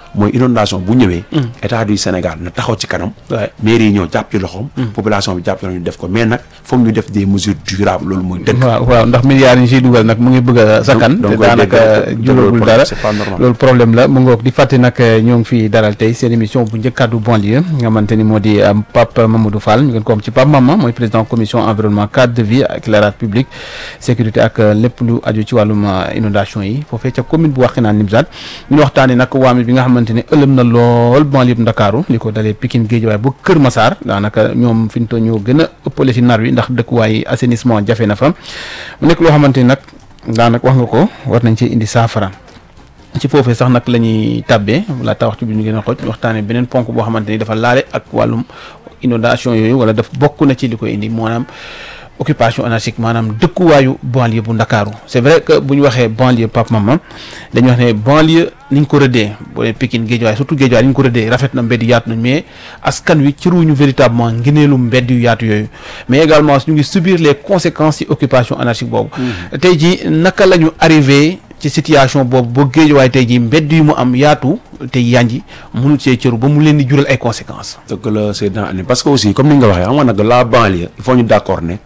mooy inondation bu ñëwee état du Sénégal na taxaw ci kanam Ouais. mairie yi ñëw jàpp ci loxoom population bi jàpp ci loxoom ñu def ko mais nag foog ñu def des mesures durables loolu mooy dëgg waaw waaw ndax milliards yi ñu siy dugal nag mu ngi bëgg a sakkan donc te koy daanaka dégg- te juróogul loolu dara c'est pas normal. loolu problème la mu ngoog di fàtte nag ñoo ngi fi dalal tey seen émission bu njëkk kàddu banlieue nga xamante ni moo di euh, Pape Mamadou Fall ñu gën ko am ci Pape Mama mooy président commission environnement cadre de vie éclairage public sécurité ak euh, lépp lu aju ci wàllum euh, inondation yi foofee ca commune bu Wakhinane Nimzatt ñu waxtaanee nag waame bi nga xamante ni ëlëm na lool banlieue bu Ndakaaru li ko dalee Pikine Guédiawaye ba Kër Massar daanaka ñoom fi ñu toll ñoo gën a ëppale si nar wi ndax dëkkuwaay assainissement jafe na fa mu nekk loo xamante ni nag daanaka wax nga ko war nañ ci indi saafara ci foofee sax nag la ñuy tàbbee laata waxtu bi ñu gën a xoj waxtaanee beneen ponk boo xamante ni dafa laale ak wàllum inondation yooyu wala daf bokk na ci li koy indi maanaam occupation anarchique maanaam dëkkuwaayu banlieue bu ndakaaru c'est vrai que bu ñu waxee banlieue Pape Mama dañuy wax ne banlieue ni ñu ko rëddee boo dee Pikine Guédiawaye surtout Guédiawaye ni ñu ko rëddee rafet na mbedd yaatu nañ mais askan wi ciruñu véritablement ngeneelu mbedd yu yaatu yooyu mais également ñu ngi subir les conséquences ci occupation anarchique boobu tey ji naka la ñu arrivé ci situation boobu ba Guédiawaye tey ji mbedd yu mu am yaatu te yanji mënul see cëru ba mu leen di jural ay conséquences dëgg la c'est dans année parce que aussi comme ni nga waxee xam nga nag la banlieue il faut ñu d'accord ne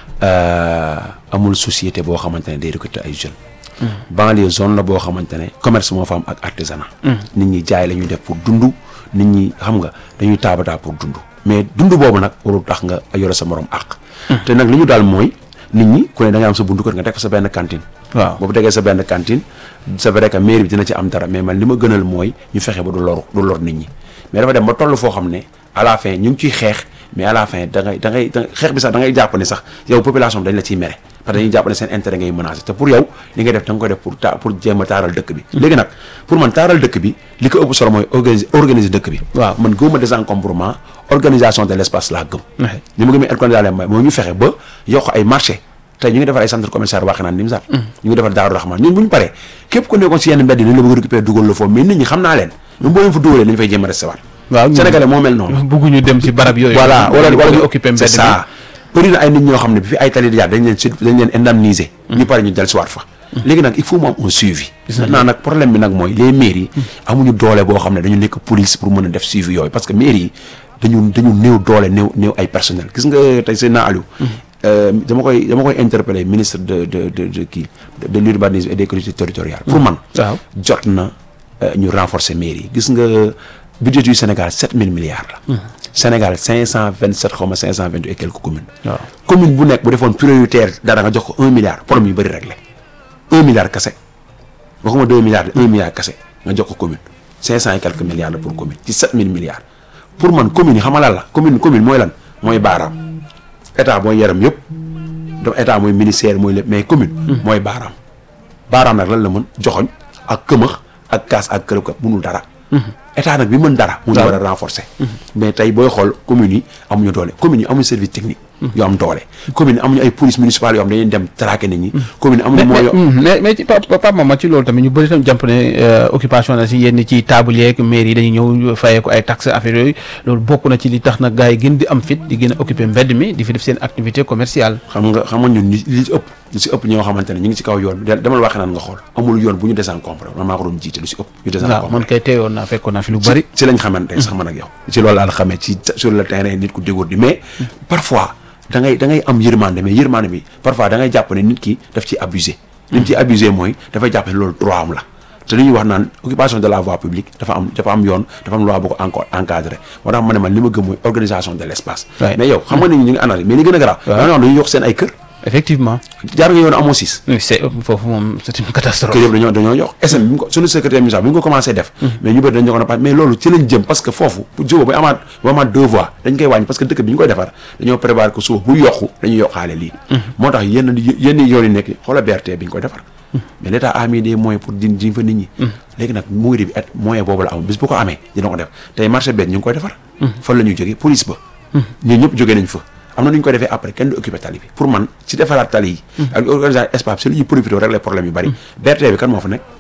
euh, amul société boo xamante ne day recruter ay jeunes. banlieue zone la boo xamante ne commerce moo fa am ak artisanat. nit ñi jaay la ñuy def pour dund nit ñi xam nga dañuy taabataa pour dund mais dund boobu nag warul tax nga yore sa morom àq. te nag li ñu daal mooy nit ñi ku ne da nga am sa buntu kër nga teg fa sa benn cantine. waaw boobu tegee sa benn cantine c'est vrai que mairie bi dina ci am dara mais man li ma gënal mooy ñu fexe ba du lor du lor nit ñi mais dafa dem ba toll foo xam ne à la fin ñu ngi ciy xeex mais à la fin da ngay da ngay da xeex bi sax da ngay jàpp ne sax yow population bi dañ la ciy mere parce que dañuy jàpp ne seen intérêt ngay menacé te pour yow li ngay def da nga koy def pour ta pour jéem a taaral dëkk bi léegi nag pour man taaral dëkk bi li ko ëpp solo mooy organiser organiser dëkk bi waaw man gëwuma désencombrement organisation de l'espace laa gëm Ouais. li ma gëmee organisation mooy moo ñu fexe ba yokk ay marché tey ñu ngi defar ay centre commercial Wakhinane Nimzatt ñu ngi defar Daaru Rahman ñun bu ñu paree képp ku nekkoon si yenn mbedd yi dañ la bëgg récupérer dugal la foofu mais nit ñi xam naa leen ñoom boo leen fa dugalee dañu fay jéem a recevoir waaw ñun- sénégalais moo mel noonu bëgguñu dem ci barab yooyu voilà wala wala ñu occupé mbedd c'est ça bëri na ay nit ñoo xam ne bi fi ay tali di jaar dañ leen sud dañ leen indemniser ñu pare ñu del siwaat fa léegi nag il faut mu am un suivi maintenant nag problème bi nag mooy les mairies amuñu doole boo xam ne dañu nekk police pour mën a def suivi yooyu parce que mairie yi dañu dañu néew doole néew néew ay personnel gis nga tey seen naa Aliou euh, dama koy dama koy interpeller ministre de de de de kii de, de l'urbanisme et des collectivités territoriales pour man waaw jot na euh, ñu renforcer mairie yi gis nga budget du Sénégal 7000 milliards la Sénégal 527 xaw ma 528 et quelques communes waaw commune bu nekk bu defoon prioritaire dara nga jox ko un milliard problème yu bëri réglé un milliard kese waxuma deux milliards de un milliard kese nga jox ko commune cinq cent et quelques milliards la pour commune ci sept mille milliards pour man commune yi xam nga lan la commune commune mooy lan mooy baaraam état mooy yaram yëpp donc état mooy ministère mooy lépp mais commune mooy baaraam baaraam nag lan la mën joxoñ ak këmax ak kaas ak kërëb ka munul dara état nag bi mën dara mu ñu war a renforcer mais tey booy xool communes yi amuñu doole communes yi amuñu service technique yu am doole communes yi amuñu ay police municipale yoo xam dañuy dem traquer nit ñi communes yi amuñu mais mooy mais mais mais ci Pape Pape Mama ci loolu tamit ñu bëri tam jàpp ne euh, occupation na si yenn ci table yeeg maire yi dañuy ñëw fayee ko ay taxes affaire yooyu loolu bokk na ci li tax nag gars yi gën di am fit di gën a occuper mbedd mi di fi def seen activité commerciale. xam nga xam nga ñun li li ci ëpp li ci ëpp ñoo xamante ne ñu ngi ci kaw yoon bi de- demal waxee naan nga xool amul yoon bu ñu désencombré man maa ko doon jiite lu ci ëpp ñu waaw désencombré man kay teewoon naa fekkoon naa fi lu bari. ci lañ xamante sax man ak yow ci loolu laa la xamee ci sur le terrain nit ku dégourdi mais parfois da ngay da ngay am yërmande mais yërmande bi parfois da ngay jàpp ne nit ki daf ci abusé li mu ci abusé mooy dafay jàpp ne loolu droit am la te li ñuy wax naan occupation de la voie publique dafa am dafa am yoon dafa am loi bu ko encore encadré moo tax ma ne man li ma gëm mooy organisation de l' espace Ouais. mais yow xam nga nit ñi ñu ngi analyse mais li gën a garaaw da nga dañuy yokk seen ay kër effectivement. jaar nga yoon amoo siis oui c'est foofu moom c'est une catastrophe. kër yëpp dañoo dañoo yokk SM bi mu ko suñu secrétaire municipal bi ñu ko commencé def mais ñu bëri dañ ko na mais loolu ci lañ jëm parce que foofu bu jóba bu amaat bu amaat deux voies dañ koy wàññi parce que dëkk bi ñu koy defar dañoo prévoir que suuf bu yokku dañuy yokkaale lii moo tax yenn yenn yoon yi nekk xoola BRT bi ñu koy defar mais l'état a mis des moyens pour din diñ fa nit ñi léegi nag mairie bi et moyen boobu la am bis bu ko amee dina ko def tey marché benn ñu ngi koy defar fan la ñuy jógee police ba ñun ñëpp jógee nañ fa am na nu ñu koy defee après kenn du occupé tali bi pour man ci defaraat tali yi ak organisation espace si li ñuy profité régler problème yu bari BRT bi kan moo fa nekk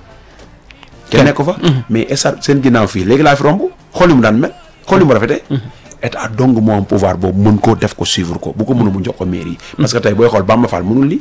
kenn nekk ko fa mais esa seen ginnaaw fii léegi laa fi romb xool ni mu daan mel xool ni mu rafetee état dong moo am pouvoir boobu mën koo def ko suivre ko bu ko mënu mu jox ko mairie yi parce que tey booy xool Bamba Fall mënul lii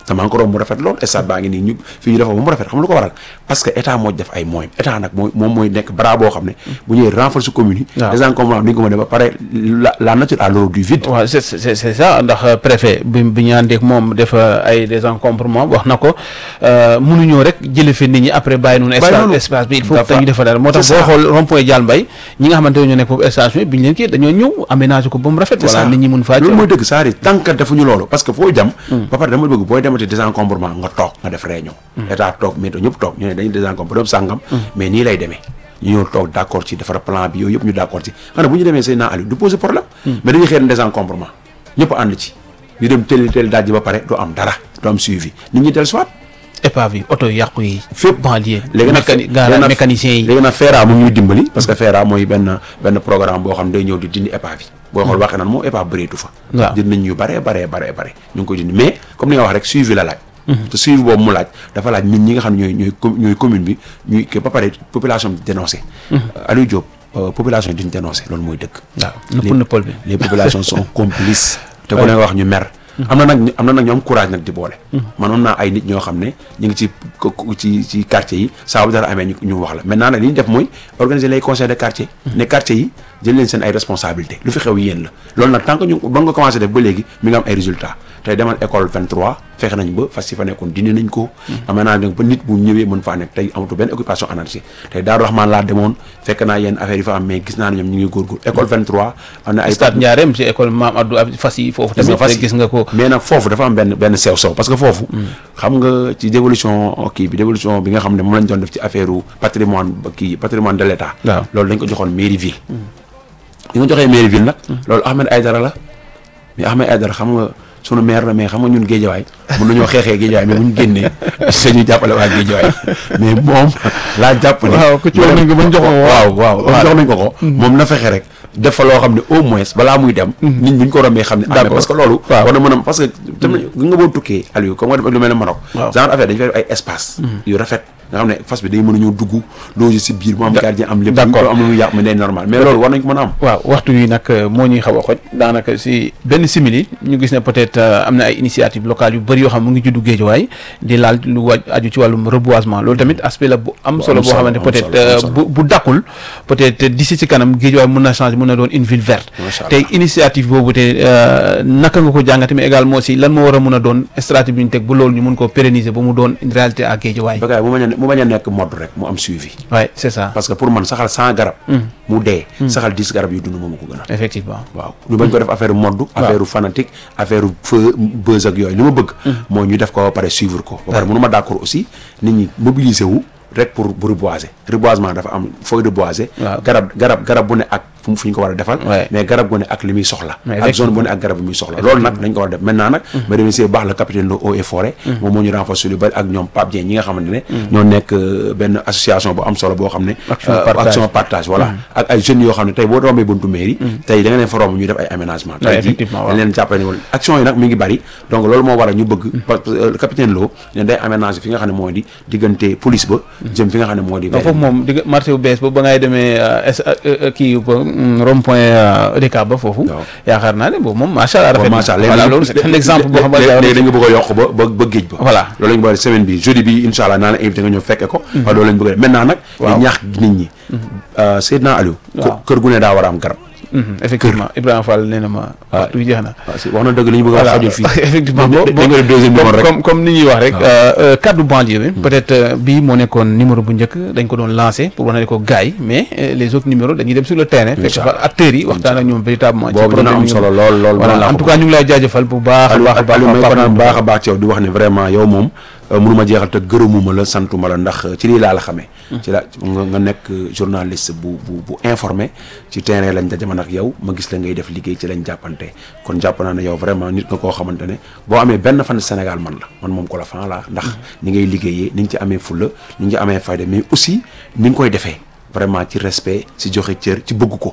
te maa ngi ko romb mu rafet lool stade baa ngi nii ñu fii ñu defa ba mu rafet xam lu ko waral parce que état moo def ay moyens état nag mooy moom mooy nekk bras boo xam ne bu ñëwee renforcer commune yi waaw. désencombrement bi nga ko mën a ba pare la la nature a l'horreur du vide waaw c'est c'est c'est ça ndax euh, préfet bi bi ñu àndeek moom def euh, ay désencombrement wax na ko euh, mënuñoo rek jële fi nit ñi après bàyyi noonu espace noonu. espace bi il faut Dafa- que ñu defa dara moo tax c'est boo ça. xool rond point Dial Mbaye ñi nga xamante ne ñoo nekk foofu station bi ñu leen kii dañoo ñëw aménager ko ba mu rafet c'est voilà ça nit ñi mun faa loolu jëm mooy dëgg c'est-à-dire tant que defuñu loolu parce que foo jam ba pare dama bëgg booy demati désencombrement nga toog nga def réunion état toog météo ñëpp toog ñu ne dañuy désencombré sàngam mais nii lay demee ñu ñëw toog d'accord ci defar plan bi yooyu yëpp ñu d'accord ci xam ne bu ñu demee say naa Aliou du poser problème mais dañuy xëy na désencombrement ñëpp ànd ci ñu dem teel teel daaj ba pare du am dara du am suivi nit ñi del soit épave yi oto yu yàqu yi fépp banlieue léegi nag mécani léegi garage nag- mécanicien yi léegi nag FERA mu ñuy dimbali parce que FERA mooy benn benn programme boo xam ne day ñëw di dindi épave yi booy xool waxee naan moom épave bëreetu fa Waaw. dindi nañ ñu baree baree baree bare ñu ngi koy dindi mais comme ni nga wax rek suivi la laaj te suivi boobu mu laaj dafa laaj nit ñi nga xam ne ñooy ñooy com- ñooy commune bi ñuy que ba pare population bi dénoncé Aliou Diop euh, population duñ dénoncé loolu mooy dëkk waaw nëpp nëppal bi les populations sont complices te ku ne nga wax ñu mer am na nag ñu- am na nag ñu am courage nag di boole man am naa ay nit ñoo xam ne ñu ngi ci ko- ko- ci ci quartier yi saa bu dara amee ñu ñu wax la maintenant nag li ñu def mooy organiser les conseils de quartier ne quartier yi jël leen seen ay responsabilités lu fi xew yéen la loolu nag tant que ñu ba nga commencé def ba léegi mi nga am ay résultats tey demal école 23 fexe nañ ba fas yi fa nekkoon dindi nañ ko am naa nag ba nit bu ñëwee mën faa nekk tey amatu benn occupation anarchique tey Daaru Rahman laa demoon fekk naa yenn affaires yi fa am mais gis naa ne ñoom ñu ngi góorgóor école 23 am na ay stade Ndiarème ci école Maam Abdou ab fas yi foofu gis nga tamit fas yi. gis nga ko mais nag foofu dafa am benn benn sew sew parce que foofu xam nga ci dévolution kii bi dévolution bi nga xam ne moom lañ doon def ci affaire u patrimoine ba kii patrimoine de l'état Waaw. loolu dañ ko joxoon mairie ville li nga joxee mairie ville nag loolu Ahmed Aïdara la mais Ahmed Aïdara xam nga sunu maire la mais xam nga ñun géejawaay mën nañoo xeexee géejawaay mais bu ñu génnee dañuy jàppale waa géejawaay mais moom laa jàpp ne waaw ku ci wax nañ ko bañ jox ko waaw waaw waaw jox nañ ko ko moom na fexe rek def fa loo xam ne au moins balaa muy dem nit ñi buñ ko rombee xam ne ah mais D'accord. parce que loolu Waaw. war na mën a parce que tamit gi nga boo tukkee Aliou comme nga def lu mel ne Maroc Waaw. genre affaire dañu fay def ay espace yu rafet nga xam ne fas bi day mën a ñëw dugg loger si biir mu am gardien am lépp D'accord. am lu muy yàq mais day normal mais loolu war nañ ko mën a am waaw waxtu wi nag euh, moo ñuy xaw a xoj daanaka si benn simili ñu gis ne peut-être euh, am na ay initiative locale yu bëri yoo xam mu ngi juddu géejuwaay di laal lu waj aju ci wàllum reboisement loolu tamit aspect la bu am solo am boo solo, xamante am peut-être solo, am euh, solo. bu bu dakkul peut-être d'ici ci kanam géejuwaay mën na changer mën na doon une ville verte Macha Allah. tey initiative boobu te euh, naka nga ko jàngate mais également aussi lan moo war a mën a doon stratégie bi ñu teg bu loolu ñu mun koo pérenniser ba mu doon une réalité à géejuwaay bagaay bu bañ a ne- mu bañ a nekk mode rek mu am suivi waaye c'est ça parce que pour man saxal 100 garab mu dee saxal 10 garab yu dund moom ko gën a effectivement waaw ñu bañ ko def affaire mode affaire fanatique affaire feu buzz ak yooyu li ma bëgg mooy ñu def ko ba pare suivre ko ba pare mënu ma d'accord aussi nit ñi mobiliser wu rek pour pour reboiser reboisement dafa am fooy reboiser Waaw. garab garab garab bu ne ak fu fu ñu ko war a defal Ouais. mais garab gu ne ak li muy soxla Mais ak zone bu ne ak garab bi muy soxla loolu nag dañ ko war a def maintenant nag ma remercier bu baax la capitaine de eaux et forêt moom moo ñu renforcer lu bari ak ñoom Pape Dieng ñi nga xamante ne ñoo nekk euh, benn association bu am solo boo xam ne Action euh, partage. action partage voilà ak ay jeunes yoo xam ne tey boo rombee buntu mairie tey da nga leen fa romb ñuy def ay aménagement Ouais, tey jii effectivement, waaw. dañ leen jàppale ne wala action yi nag mi ngi bari donc loolu moo waral ñu bëgg parce que euh, capitaine Lo ne day aménager fi nga xam ne moo di diggante police ba jëm fi nga xam ne moo di non foofu moom digg marché bu bees ba ba ngay demee S kii ba rond point EDK ba foofu. Waaw. yaakaar naa ne boobu moom macha allah. rafet na macha allah voilà loolu c'est un exemple boo xam ne léegi dañ nga bëgg a yokk ba ba ba géej ba Voilà. loolu lañ bëgg a def semaine bi jeudi bi incha allah naa la invité nga ñëw fekke ko waaw loolu lañ bëgg a def maintenant nag Waaw. di ñaax nit ñi euh, Seydina Aliou kë- Waaw. kër gu ne daa war a am garab Mhm, effectivement Ibrahima Fall nee na ma. waxtu bi jeex na. waaw si wax na dëgg li ñu bëgg a wax xajul fii effectivement Da- bo- da- dañ ko def deuxième numéro comme rek comme comme ni ñuy wax rek. euh, euh, kaddu banlieue bi. peut-être euh, bii moo nekkoon numéro bu njëkk dañ ko doon lancé pour wane ko gars yi mais euh, les autres numéros dañuy dem sur le terrain. fekk Inch'Allah. fa acteurs yi waxtaan ak ñoom véritablement. ci boobu dina problème am yi solo lool lool voilà laa en ko tout cas ñu ngi lay jaajëfal bu baax a Aliou baax a baax Aliou may Pape kontaan Mamadou baax a baax ci yow di wax ne vraiment yow moom euh, mënuma jeexal te gërëmuma la santuma la ndax ci lii laa la xamee ci la nga nga nekk journaliste bu bu bu informé ci terrain lañ daje man ak yow ma gis la ngay def liggéey ci lañ jàppante kon jàpp naa ne yow vraiment nit nga koo xamante ne boo amee benn fan Sénégal man la man moom ko la fan la ndax ni ngay liggéeyee ni nga ci amee fulla ni nga ci amee fayda mais aussi ni nga koy defee vraiment ci respect ci joxe cër ci bëgg ko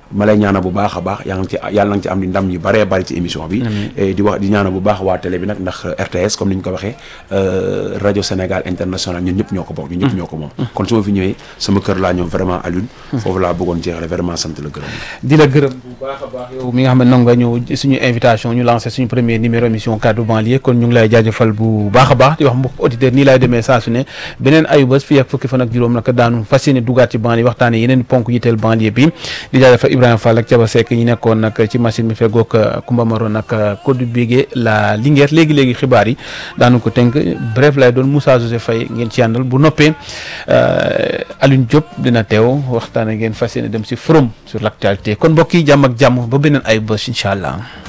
ma lay ñaanal bu baax a baax yaa ngi ci yàlla na nga ci am di ndam yu bëree bëri ci émission bi di wax di ñaanal bu baax waa télé bi nag ndax RTS comme ni ñu ko waxee rajo Sénégal international ñun ñëpp ñoo ko bokk ñun ñëpp ñoo ko moom kon su ma fi ñëwee sama kër laa ñëw vraiment Alioune foofu laa bëggoon jeexale vraiment sant la gërëm di la gërëm bu baax a baax yow mi nga xam ne nangu nga ñëw suñu invitation ñu lancé suñu premier numéro émission kaddu banlieue kon ñu ngi lay jaajëfal bu baax a baax di wax mbokk auditeur nii laay demee saa su ne beneen ayubés fii ak fukki fan ak juróom nag daanu fas yéene dugaat ci banlieue waxtaane yeneen ponk yiteel banlieue bi di jaajëfal Ibrahima Fall ak Thiaba Seck ñi nekkoon nag ci machine bi feggoog Kumba Maro nag Codé Bigué la Linguère léegi-léegi xibaar yi daanu ko tënk bref lay doon Moussa José Faye ngeen ci àndal bu noppee Alioune Diop dina teew waxtaane ngeen fas yéene dem si forum sur l'actualité kon mbokk yi jàmm ak jàmm ba beneen ayubés incha allah